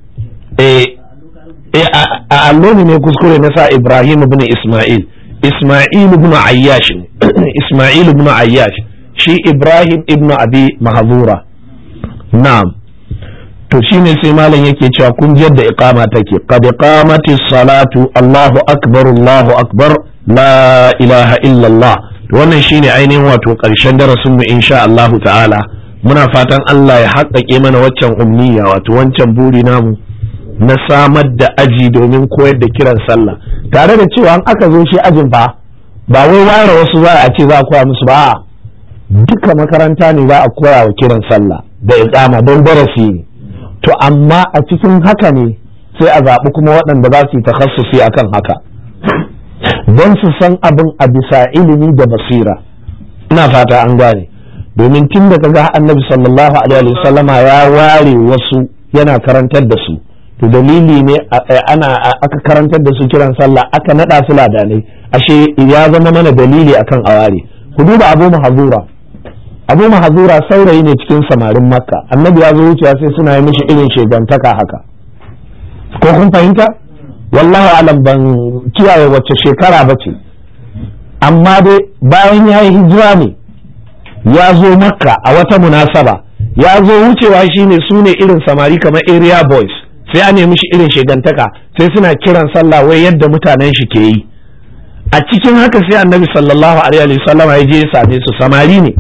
Speaker 1: eh a allo ne kuskure na sa Ibrahim ibn Ismail Ismail ibn Ayyash ne Ismail ibn Ayyash shi Ibrahim ibn Abi Mahzura na'am to shine sai malam yake cewa kun ji yadda iqama take qad qamati salatu Allahu akbar Allahu akbar la ilaha illa Allah to wannan shine ainihin wato karshen darasin mu insha Allah ta'ala muna fatan Allah ya haƙƙaƙe mana waccan umniya wato wancan buri namu na samar da aji domin koyar da kiran sallah tare da cewa an aka zo shi ajin fa ba wai ware wasu za a ce za a koya musu ba duka makaranta ne za a koya wa kiran sallah da iqama don darasi ne to amma a cikin haka ne sai a zaɓi kuma waɗanda za su yi takhassusi akan haka don su san abin a bisa ilimi da basira ina fata an gane domin tun da kaga annabi sallallahu alaihi wasallama ya ware wasu yana karantar da su to dalili ne ana aka karantar da su kiran sallah aka nada su ladanai ashe ya zama mana dalili akan aware ku duba abu mahazura abu mahazura saurayi ne cikin samarin makka annabi ya zo wucewa sai suna yi mishi irin shegantaka haka ko kun fahimta wallahu alam ban kiyaye wacce shekara ba ce amma dai bayan ya yi hijira ne ya zo makka a wata munasaba ya zo wucewa shine su ne irin samari kamar area boys sai a nemi shi irin shegantaka sai suna kiran sallah wai yadda mutanen shi ke yi a cikin haka sai annabi sallallahu alaihi wasallam ya je ya same su samari ne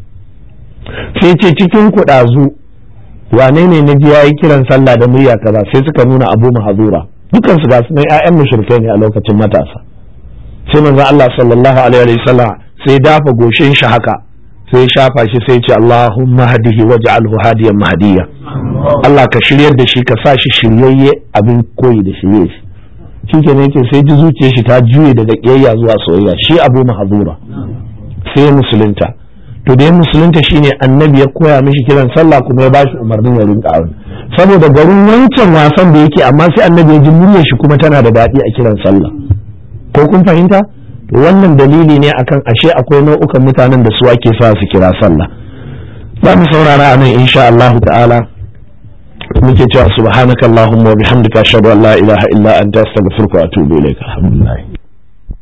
Speaker 1: sai ce cikin kuɗazu wane ne na ji yayi kiran sallah da murya kaza sai suka nuna abu mahazura dukan su ga su ƴaƴan mushrikai ne a lokacin matasa sai manzo Allah sallallahu alaihi wasallam sai dafa goshin shi haka sai ya shafa shi sai ce Allahumma hadihi waj'alhu hadiyan mahdiya Allah ka shiryar da shi ka sa shi shiryayye abin koyi da shirye shi shikenan yake sai ji zuciyar shi ta juye daga kiyayya zuwa soyayya shi Abu Mahzura sai musulunta to da ya musulunta shine annabi ya koya mishi kiran sallah kuma ya bashi umarnin ya rinka aure saboda garin wancan wasan da yake amma sai annabi ya ji muryar shi kuma tana da daɗi a kiran sallah ko kun fahimta to wannan dalili ne akan ashe akwai nau'ukan mutanen da su ake sa su kira sallah za mu saurara a nan insha Allah ta'ala muke cewa subhanakallahumma wa bihamdika ashhadu an la ilaha illa anta astaghfiruka wa atubu ilaik alhamdulillah